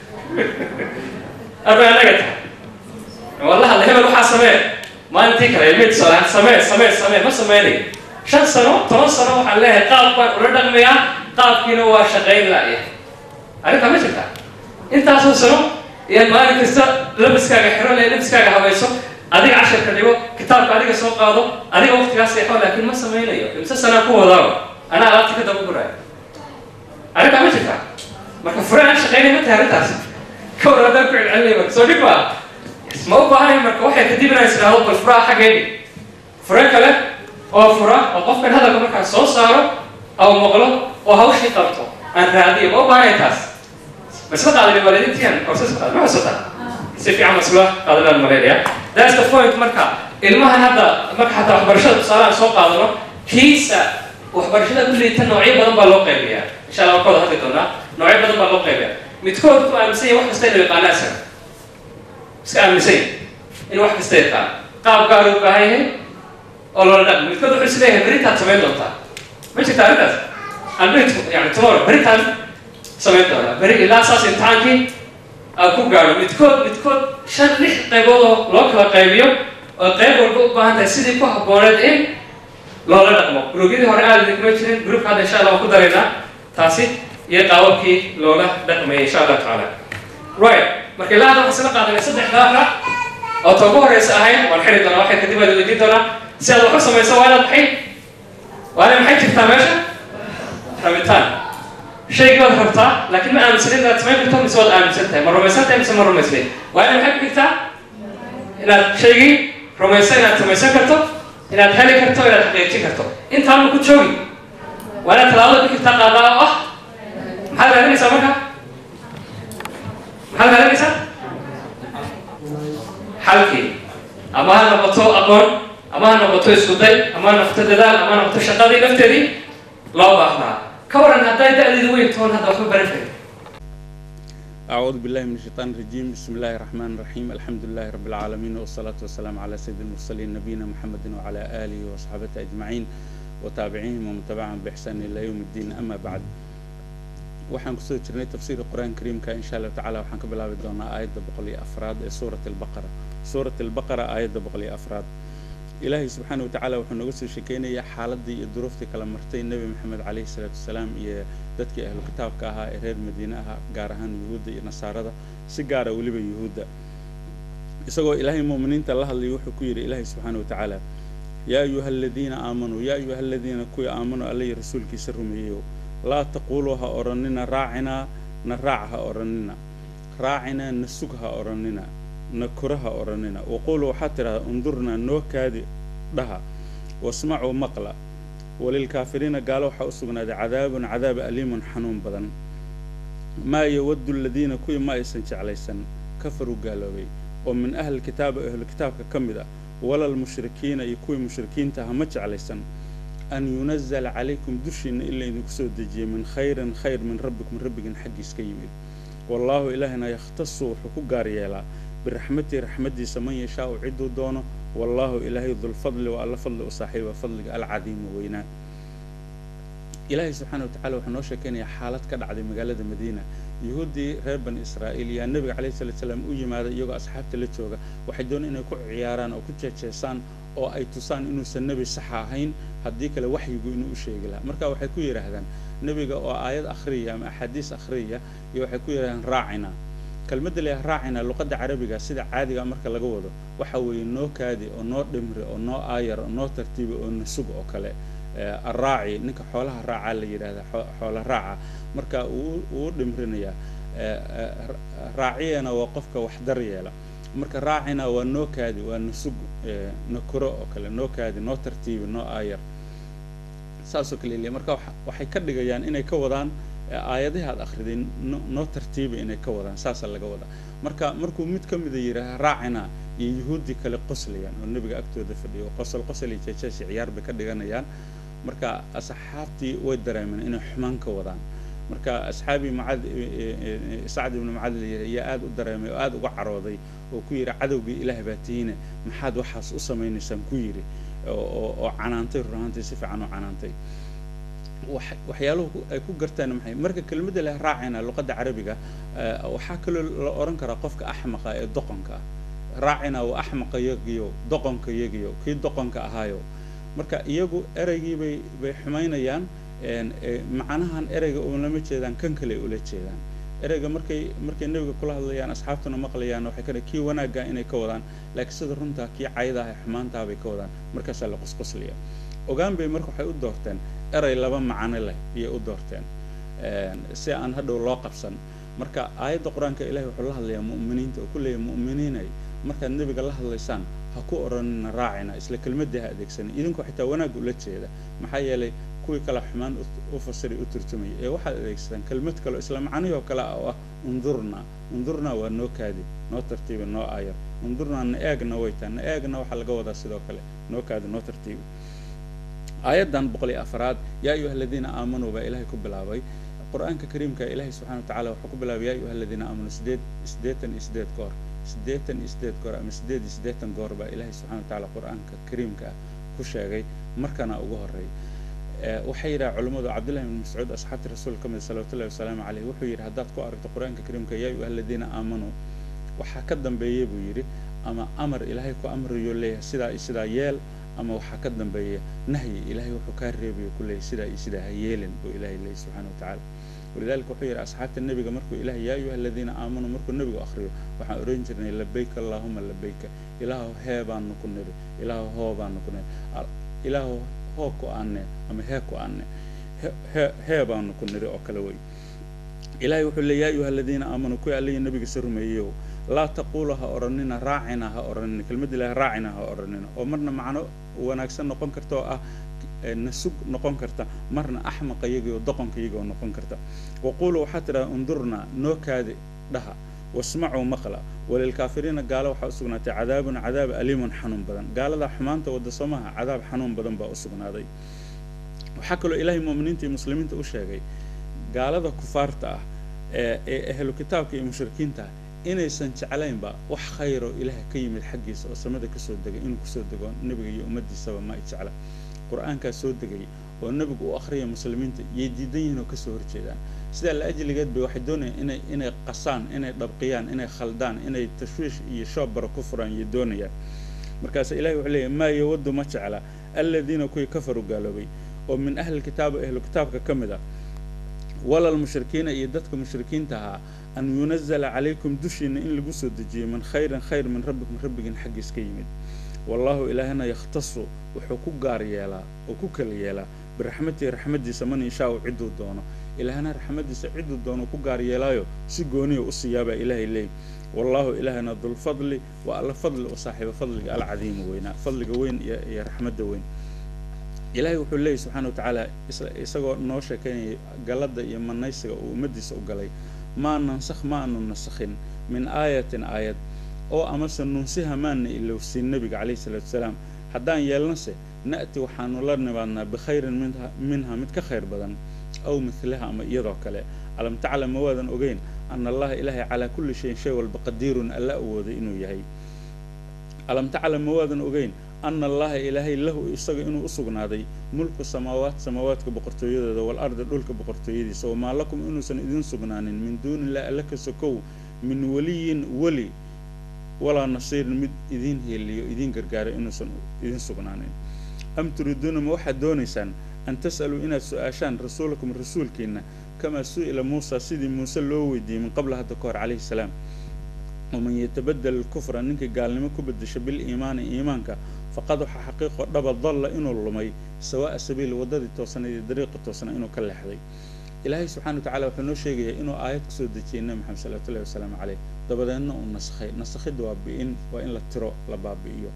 Speaker 3: أربع أنا قتها والله الله يبارك حاسة ما أنت كلا يميت صلاة سمع سمع سمع ما سمعني shan sano toban sano waxaan leeyahay qaab baan ula dhaqmayaa qaabkiina waa shaqayn la'ya arrintaa ma jirta intaasoo sano iyo maalin kasta labiskaaga xiro le labiskaaga habayso adiga casharka dhigo kitaabka adiga soo qaado adiga waqtigaas seexo laakiin ma samaynayo imse sanaa ku wadaaba anaa alaabta ka daba guraayo arrintaa ma jirta marka fure aan shaqaynay ma tahay arrintaas ka war haddaan ku celcelinay marka soo dhib maa ma u baahanay marka waxay kadib inaan isdhaahdo bal furaha xaggeeni fure kale oo fura oo qofkan hadalka markaa soo saaro oo maqlo oo hawshii qabto aan raadiyo ma u baahanay taas masla qaadani waalidiintiyan korsas qaad ma xusata si fiican masla qaadanaan maleynaya that's the point marka ilmahan hadda marka xataa waxbarashada tusaale aan soo qaadano kiisa waxbarashada ku liita noocyo badan baa loo qaybiyaa insha allah waan ka wada hadli doonaa noocyo badan baa loo qaybiyaa midkood ku aaminsan yahay wax kasta inuu yaqaana asaga iska aaminsan yahay inuu wax kasta yaqaan qaab gaar u baahan yahay oo loola dhaqmo midkood wuxuu isleeyahay berintaad samayn doontaa ma jirta arrintaas aan beri yani tomorrow berintaan samayn doonaa beri ilaa saas imtixaankii aan ku gaadho midkood midkood shan lix qaybood oo loo kala qaybiyo oo qayb walba u baahan tahay sidii ku habbooneed in loola dhaqmo gruubyadii hore aada idinkuma jirin gruupka hadda insha allah waan ku daraynaa taasi iyo qaababkii loola dhaqmayay insha allah tacaala right marka ilaa hadda waxaan isla qaadanay saddex daafra oo ta ugu horeysa ahayd waan xiri doonaa waxay kadib aad weydiin doonaa si aad wax u samayso waa inaad maxay waa inay maxay jirtaa meesha rabitaan shaygii waad rabtaa laakiin ma aaminsanin inaad samayn karto mise waad aaminsan tahay ma rumaysan tahay mise ma rumaysnayn waa inay maxay ku xigtaa inaad shaygii rumaysan inaad samaysan karto inaad heli karto inaad xaqiijin karto intaan ma ku joogi waa inaad talaabada ku xigtaa qaadaa oo ah maxaad raadinaysaa marka maxaad raadinaysaa xalkii ama ha noqoto aqoon ama ha noqoto isku day ama ha noqoto dadaal ama ha noqoto shaqadii lafteedii loo baahnaa ka waran hadday da-deedu weyn toon hadda waxba baran karin
Speaker 2: أعوذ بالله من الشيطان الرجيم بسم الله الرحمن الرحيم الحمد لله رب العالمين والصلاة والسلام على سيد المرسلين نبينا محمد وعلى آله وصحبه أجمعين وتابعيهم ومن تبعهم بإحسان إلى يوم الدين أما بعد waxaan kusoo jirnay tafsiirka qur-aanka kariimka insha allahu tacaala waxaan ka bilaabi doonaa aayadda boqol iyo afraad ee suurat albaqara suurat albaqara aayadda boqol iyo afraad ilaahay subxaana watacaala wuxuu nooga soo sheekeynayaa xaaladii iyo duruuftii kala martay nebi maxamed caleyhi salaatu wasalaam iyo dadkii ahlu kitaabka ahaa ee reer madiine ahaa gaar ahaan yuhuudda iyo nasaarada si gaara weliba yuhuudda isagoo ilaahay mu'miniinta la hadlayay wuxuu ku yidhi ilaahay subxaana watacaala yaa ayuha aladiina aamanuu yaa ayuha aladiina kuwii aamanuu alla iyo rasuulkiisa rumeeyeyo laa taquuluu ha odhanina raacinaa na raac ha odhanina raacinaa na sug ha odhanina na kora ha odhanina waquuluu waxaad tidhahdaa undurnaa noo kaadi dhaha wasmacuu maqla walilkaafiriina gaalo waxaa u sugnaaday cadaabun cadaab aliimun xanuun badan maa yawaddu aladiina kuwii ma aysan jeclaysan kafaruu gaaloobay oo min ahli kitaaba ahlu kitaabka ka mid ah walalmushrikiina iyo kuwii mushrikiinta aha ma jeclaysan an yunazala calaykum dushiinna in laydinku soo dejiyey min khayrin khayr min rabbikum rabbigin xaggiis ka yimid wallaahu ilaahina yakhtasu wuxuu ku gaar yeelaa biraxmatihi raxmaddiisa man yashaau cidduu doono wallaahu ilaahay dulfadli waa alla fadli u saaxiiba fadliga alcadiima weynaa ilaahay subxaana watacala wuxuu noo sheekaynayaa xaalad ka dhacday magaalada madiina yuhuuddii reer bani israa'iil yaa nebiga calayhi salatu salaam u yimaaday iyagoo asxaabta la jooga waxay dooneen inay ku ciyaaraan oo ku jeejeesaan oo ay tusaan inuusan nebi saxa ahayn haddii kale waxyigu inuu u sheegi lahaa marka waxay ku yidhaahdaan nebiga oo aayad akhriya ama axaadiis akhriya iyo waxay ku yidhahdaan raacina kelmadda leeyahay raacina luqadda carabiga sida caadiga marka laga wado waxa weeye noo kaadi oo noo dhimri oo noo aayar oo noo tartiibi oo nasug oo kale araaci ninka xoolaha raacaa la yidhahda xoola raaca marka uu u dhimrinayaa raaciyana waa qofka wax daryeela marka raacina waa noo kaadi waa nasug nakuro oo kale noo kaadi noo tartiibi noo aayar saasoo kale leeyahay marka waxay ka dhigayaan inay ka wadaan aayadahi aad akhriday noo tartiibi inay ka wadaan saasaa laga wadaa marka markuu mid ka mida yidhaaha raacina iyo yuhuuddii kale qoslayaan oo nebiga agtooda fadhiya oo qosol qosol iyo jeejeesi ciyaar bay ka dhiganayaan marka asxaabtii way dareemeen inay xumaan ka wadaan marka asxaabii macad sacd ibnu macad yaa aada u dareemay oo aada uga carooday oo ku yidhi cadowgii ilaah baa tihiine maxaad waxaas u samaynaysaan ku yidhi oo canaantay runaantii si fiican u canaantay waxyaaluhu ay ku gartaan maxay marka kelmadda leh raacina luqadda carabiga waxaa kaloo la odhan karaa qofka axmaqa ee doqonka ah raacina waa axmaqa yagiyo doqonka yagiyo kii doqonka ahaayo marka iyagu ereygii bay bay xumaynayaan macnahan ereyga ulama jeedaan kan kale ula jeedaan ereyga markay markay nebiga kula hadlayaan asxaabtuna maqlayaan waxay ka kii wanaagga inay ka wadaan laakiin sida runtaa kii caydaah ee xumaantaa bay ka wadaan markaasaa la qosqoslaya ogaan bay marka waxay u doorteen erey laba macano leh iyay u doorteen si aan hadhow loo qabsan marka aayadda qur-aanka ilahi wuxuu la hadlayaa mu'miniinta oo ku leeyahay mu'miniinay markaad nebiga la hadlaysaan ha ku odhanina raacina isla kelmaddii ha adeegsanin idinku xitaa wanaag ula jeeda maxaa yeelay kuwii kale xumaan u fasiray u turtumaya ee waxaad adeegsataan kelmad kale isla macnihii oo kale oo ah undurna undurna waa noo kaadi noo tartiibi noo aayar undurna na eegna way tahay na eegna waxaa laga wadaa sidoo kale noo kaadi noo tartiibi aayaddan boqol iyo afraad yaa ayuha aladiina aamanuu baa ilaahay ku bilaabay qur-aanka kariimka ilaahay subxana watacala wuxuu ku bilaabay yaa ayuha aladiina aamanuu sideed siddeetan iyo sideed goor siddeetan iyo sideed goor ama siddeed iyo siddeetan goor baa ilaahay subxana watacala qur-aanka kariimka ah ku sheegay markana ugu horreey waxay yidhaha culimmadu cabdullahi ibn mascuud asxaabti rasuul ka mid salawatullahi wasalaamu caleyh wuxuu yidhi haddaad ku aragto qur-aanka kariimka yaa ayuha aladiina aamanuu waxaa ka dambeeya buu yidhi ama amar ilaahay ku amriyo leeyahay sidaa iyo sidaa yeel ama waxaa ka dambeeya nahyi ilaahay wuxuu kaa reebayo ku leeyahay sidaa iyo sidaa ha yeelin buu ilaahay leeyahy subxana watacaala walidalika wuxuu yidhi asxaabta nebiga markuu ilahay yaa ayuha aladiina aamanuu markuu nebigu akhriyo waxaan oran jirnay labayka allaahuma labayka ilaahu hee baanu ku nidhi ilaahu hoo baanu ku nidhi ilaahu hoo ku aanne ama hee ku aanne hee baanu ku nidhi oo kale wey ilahay wuxuu leey yaa ayuha aladiina aamanuu kuwii allihi nebigiisa rumeeyeyow laa taquulu ha odhanina raacina ha odhanina kelmadda ilahi raacina ha odhanina oo marna macno wanaagsan noqon karta oo ah nasug noqon karta marna axmaqa iyagii oo doqonka iyagii oo noqon karta waquuluu waxaa tidhaha undurnaa noo kaadi dhaha wasmacuu maqla walilkaafiriina gaalo waxaa u sugnaatay cadaabun cadaab aliimun xanuun badan gaalada xumaanta wadda soomaha cadaab xanuun badan baa u sugnaaday waxaa kaloo ilaahay mu'miniinta iyo muslimiinta u sheegay gaalada kufaarta ah ee ahlu kitaabka iyo mushrikiinta inaysan jeclaynba wax khayro ilaaha ka yimid xaggiisa oo samada kasoo degay inuu kusoo dego nebiga iyo ummaddiisaba ma ay jecla qur-aankaa soo degay oo nebigu u akhriya muslimiinta yay diidan yihiin oo kasoo horjeedaan sidaa la ajligeed bay waxay doonayaan inay inay qasaan inay dhabqiyaan inay khaldaan inay tashwiish iyo shoobara ku furaan yay doonayaan markaas ilahi wuxuu leeyahy maa yawadu ma jecla aladiina kuwii kafaru gaaloobay oo min ahli kitaaba ahlu kitaabka ka mid ah walal mushrikiina iyo dadka mushrikiinta ahaa an yunazala calaykum dushiina in lagu soo dejiyo min khayrin khayr min rabbikum rabbigin xaggiis ka yimid wallahu ilaahina yakhtasu wuxuu ku gaar yeelaa oo ku kala yeelaa biraxmatihi raxmadiisa man yashaau cidduu doono ilaahna raxmadiisa cidduu doono ku gaar yeelaayo si gooniya u siiyaabaa ilaahay leey wallahu ilaahina dulfadli waa alla fadli oo saaxiiba fadliga alcadiima weynaa fadliga weyn iyo raxmadda weyn ilaahay wuxuu leeyahy subxaana wa tacaala isagoo noo sheekaynayay galladda iyo manaysiga uu ummaddiisa u galay maa nansakh ma aanu nasakhin min aayatin aayad oo amase nunsiha maana ilowsiin nebiga calayhi salaatu wasalaam haddaan yeelnase na'ti waxaanu la nimaadnaa bikhayrin minha minha mid ka khayr badan aw midlaha ama iyadoo kale alam taclam ma waadan ogeyn ana allaha ilaahay calaa kulli shayin shay walba qadiirun alla awooday inuu yahay alam taclam ma waadan ogeyn ana allaha ilaahay lahu isaga inuu u sugnaaday mulku samaawaat samaawaadka boqortooyadooda wal ardi dhulka boqortooyadiisa wamaa lakum inuusan idin sugnaanin min duuni illahi alla ka sokow min weliyin weli walaa nasiirin mid idiin heeliyo idiin gargaara inuusan idin sugnaanin am turiiduuna ma waxaad doonaysaan an tas'aluu inaad su-aashaan rasuulakum rasuulkiina kamaa su-ila muusa sidii muuse loo weydiiyey min qabla hadda ka hor calayhi salaam waman yatabadel alkufra ninkii gaalnimo ku bedesha biliimaani iimaanka faqad waxa xaqiiqo dhaba dalla inuu lumay sawaa'a sabiil waddadii toosnayd iyo dariiqi toosna inuu ka leexday ilaahay subxana wa tacala wuxuu noo sheegayaa inuu aayad kusoo dejiyey nebi maxamed salawatullahi wasalaamu caleyh dabadeedna uu nasakhay nasakhidda waa bi'in waa in la tiro la baabi'iyo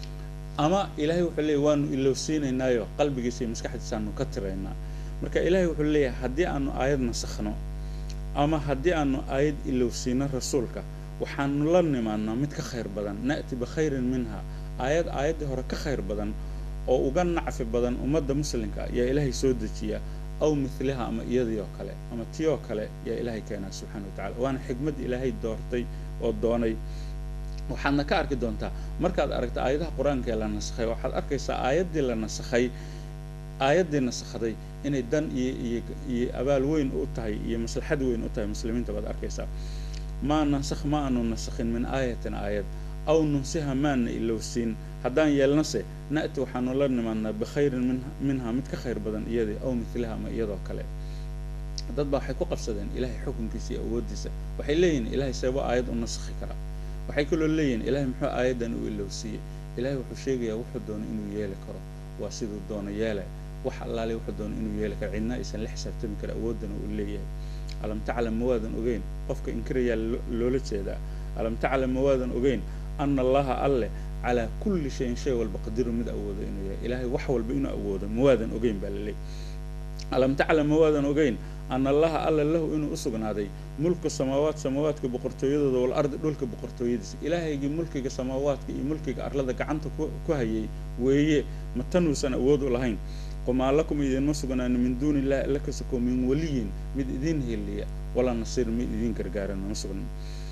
Speaker 2: ama ilaahay wuxuu leeyahy waanu ilowsiinaynaayo qalbigiisa iyo maskaxdiisaanu ka tiraynaa marka ilaahay wuxuu leeyahay haddii aanu aayad nasakhno ama haddii aanu aayad ilowsiino rasuulka waxaanu la nimaadnaa mid ka khayr badan na'ti bikhayrin minha aayad aayaddii hore ka khayr badan oo uga nacfi badan ummadda muslimka yaa ilaahay soo dejiyaa aw midliha ama iyadii oo kale ama tii oo kale yaa ilaahay keenaa subxaana wa tacala waana xikmad ilaahay doortay oo doonay waxaadna ka arki doontaa markaad aragta aayadaha qur-aanka ee la nasakhay waxaad arkaysaa aayaddii la nasakhay aayaddii nasakhday inay dan iyo iyo iyo abaal weyn u tahay iyo maslaxad weyn u tahay muslimiinta baad arkaysaa maa nansakh ma aanu nasakhin min aayatin aayad aw nunsiha maana ilowsiin haddaan yeelnase na'ti waxaanu la nimaadnaa bikhayrin min minha mid ka khayr badan iyadii aw midlaha ama iyadoo kale dad baa waxay ku qabsadeen ilaahay xukunkiisa iyo awooddiisa waxay leeyihin ilaahay seebo aayad u nasakhi karaa waxay kaloo leeyihin ilaahay muxuu aayaddan u ilowsiiyey ilaahay wuxuu sheegayaa wuxuu doono inuu yeeli karo waa siduu doono yeele wax allaale wuxuu doono inuu yeeli karo cidna aysan la xisaabtami kara awooddana uu leeyahay alam taclam ma waadan ogeyn qofka inkirayaa loola jeedaa alam taclam ma waadan ogeyn ana allaha alleh calaa kulli shayin shay walba qadiru mid awoodo inuu yahay ilaahay wax walba inuu awoodo ma waadan ogeyn baa laleey alam taclam ma waadan ogeyn ana allaha alla lahu inuu u sugnaaday mulku samaawaat samaawaadka boqortooyadooda wal ardi dhulka boqortooyadiisa ilaahaygii mulkiga samaawaadka iyo mulkiga arlada gacanta ku hayay weeye ma tanuusan awood u lahayn wamaa lakum idinma sugnaani min duuni illahi alla ka soko min weliyin mid idiin heliya walaa nasiir mid idiin gargaarana ma sugnan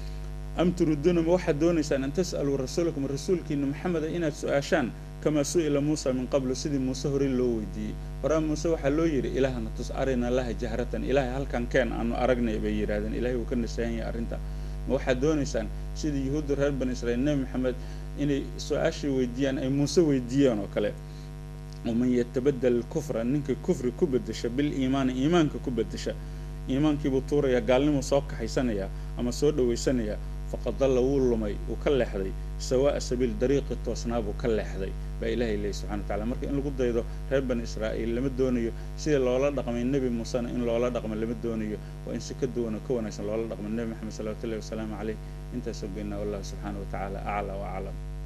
Speaker 2: am turiduuna ma waxaad doonaysaan an tas'aluu rasuulakum rasuulkiina maxameda inaad su-aashaan kamaa su-ila muusa min qablu sidii muuse horey loo weydiiyey horaa muuse waxaa loo yidhi ilaahna tus arina laha jahratan ilaahay halkan keen aanu aragnay bay yidhahdeen ilahay wuu ka nasahan yahay arrinta ma waxaad doonaysaan sidii yuhuudda reer bani israiil nebi maxamed inay su-aashii weydiiyaan ay muuse weydiiyaan oo kale waman yatabadel kufra ninka kufri ku bedesha biliimaani iimaanka ku bedesha iimaankiibuu tuurayaa gaalnimuu soo kaxaysanayaa ama soo dhawaysanayaa faqad dalla wuu lumay wuu ka leexday sawaa'a sabiil dariiqi toosnaa buu ka leexday baa ilaahay leeyahy subxana wa tacala marka in lagu daydo reer bani israa'iil lama doonayo sidii loola dhaqmay nebi muusena in loola dhaqmo lama doonayo waa in si ka duwan oo ka wanaagsan loola dhaqmo nebi maxamed salawatu ullahi wasalaamu caleyh intaasoo geynaa wallahu subxaana wa tacaala aclaa wa aclam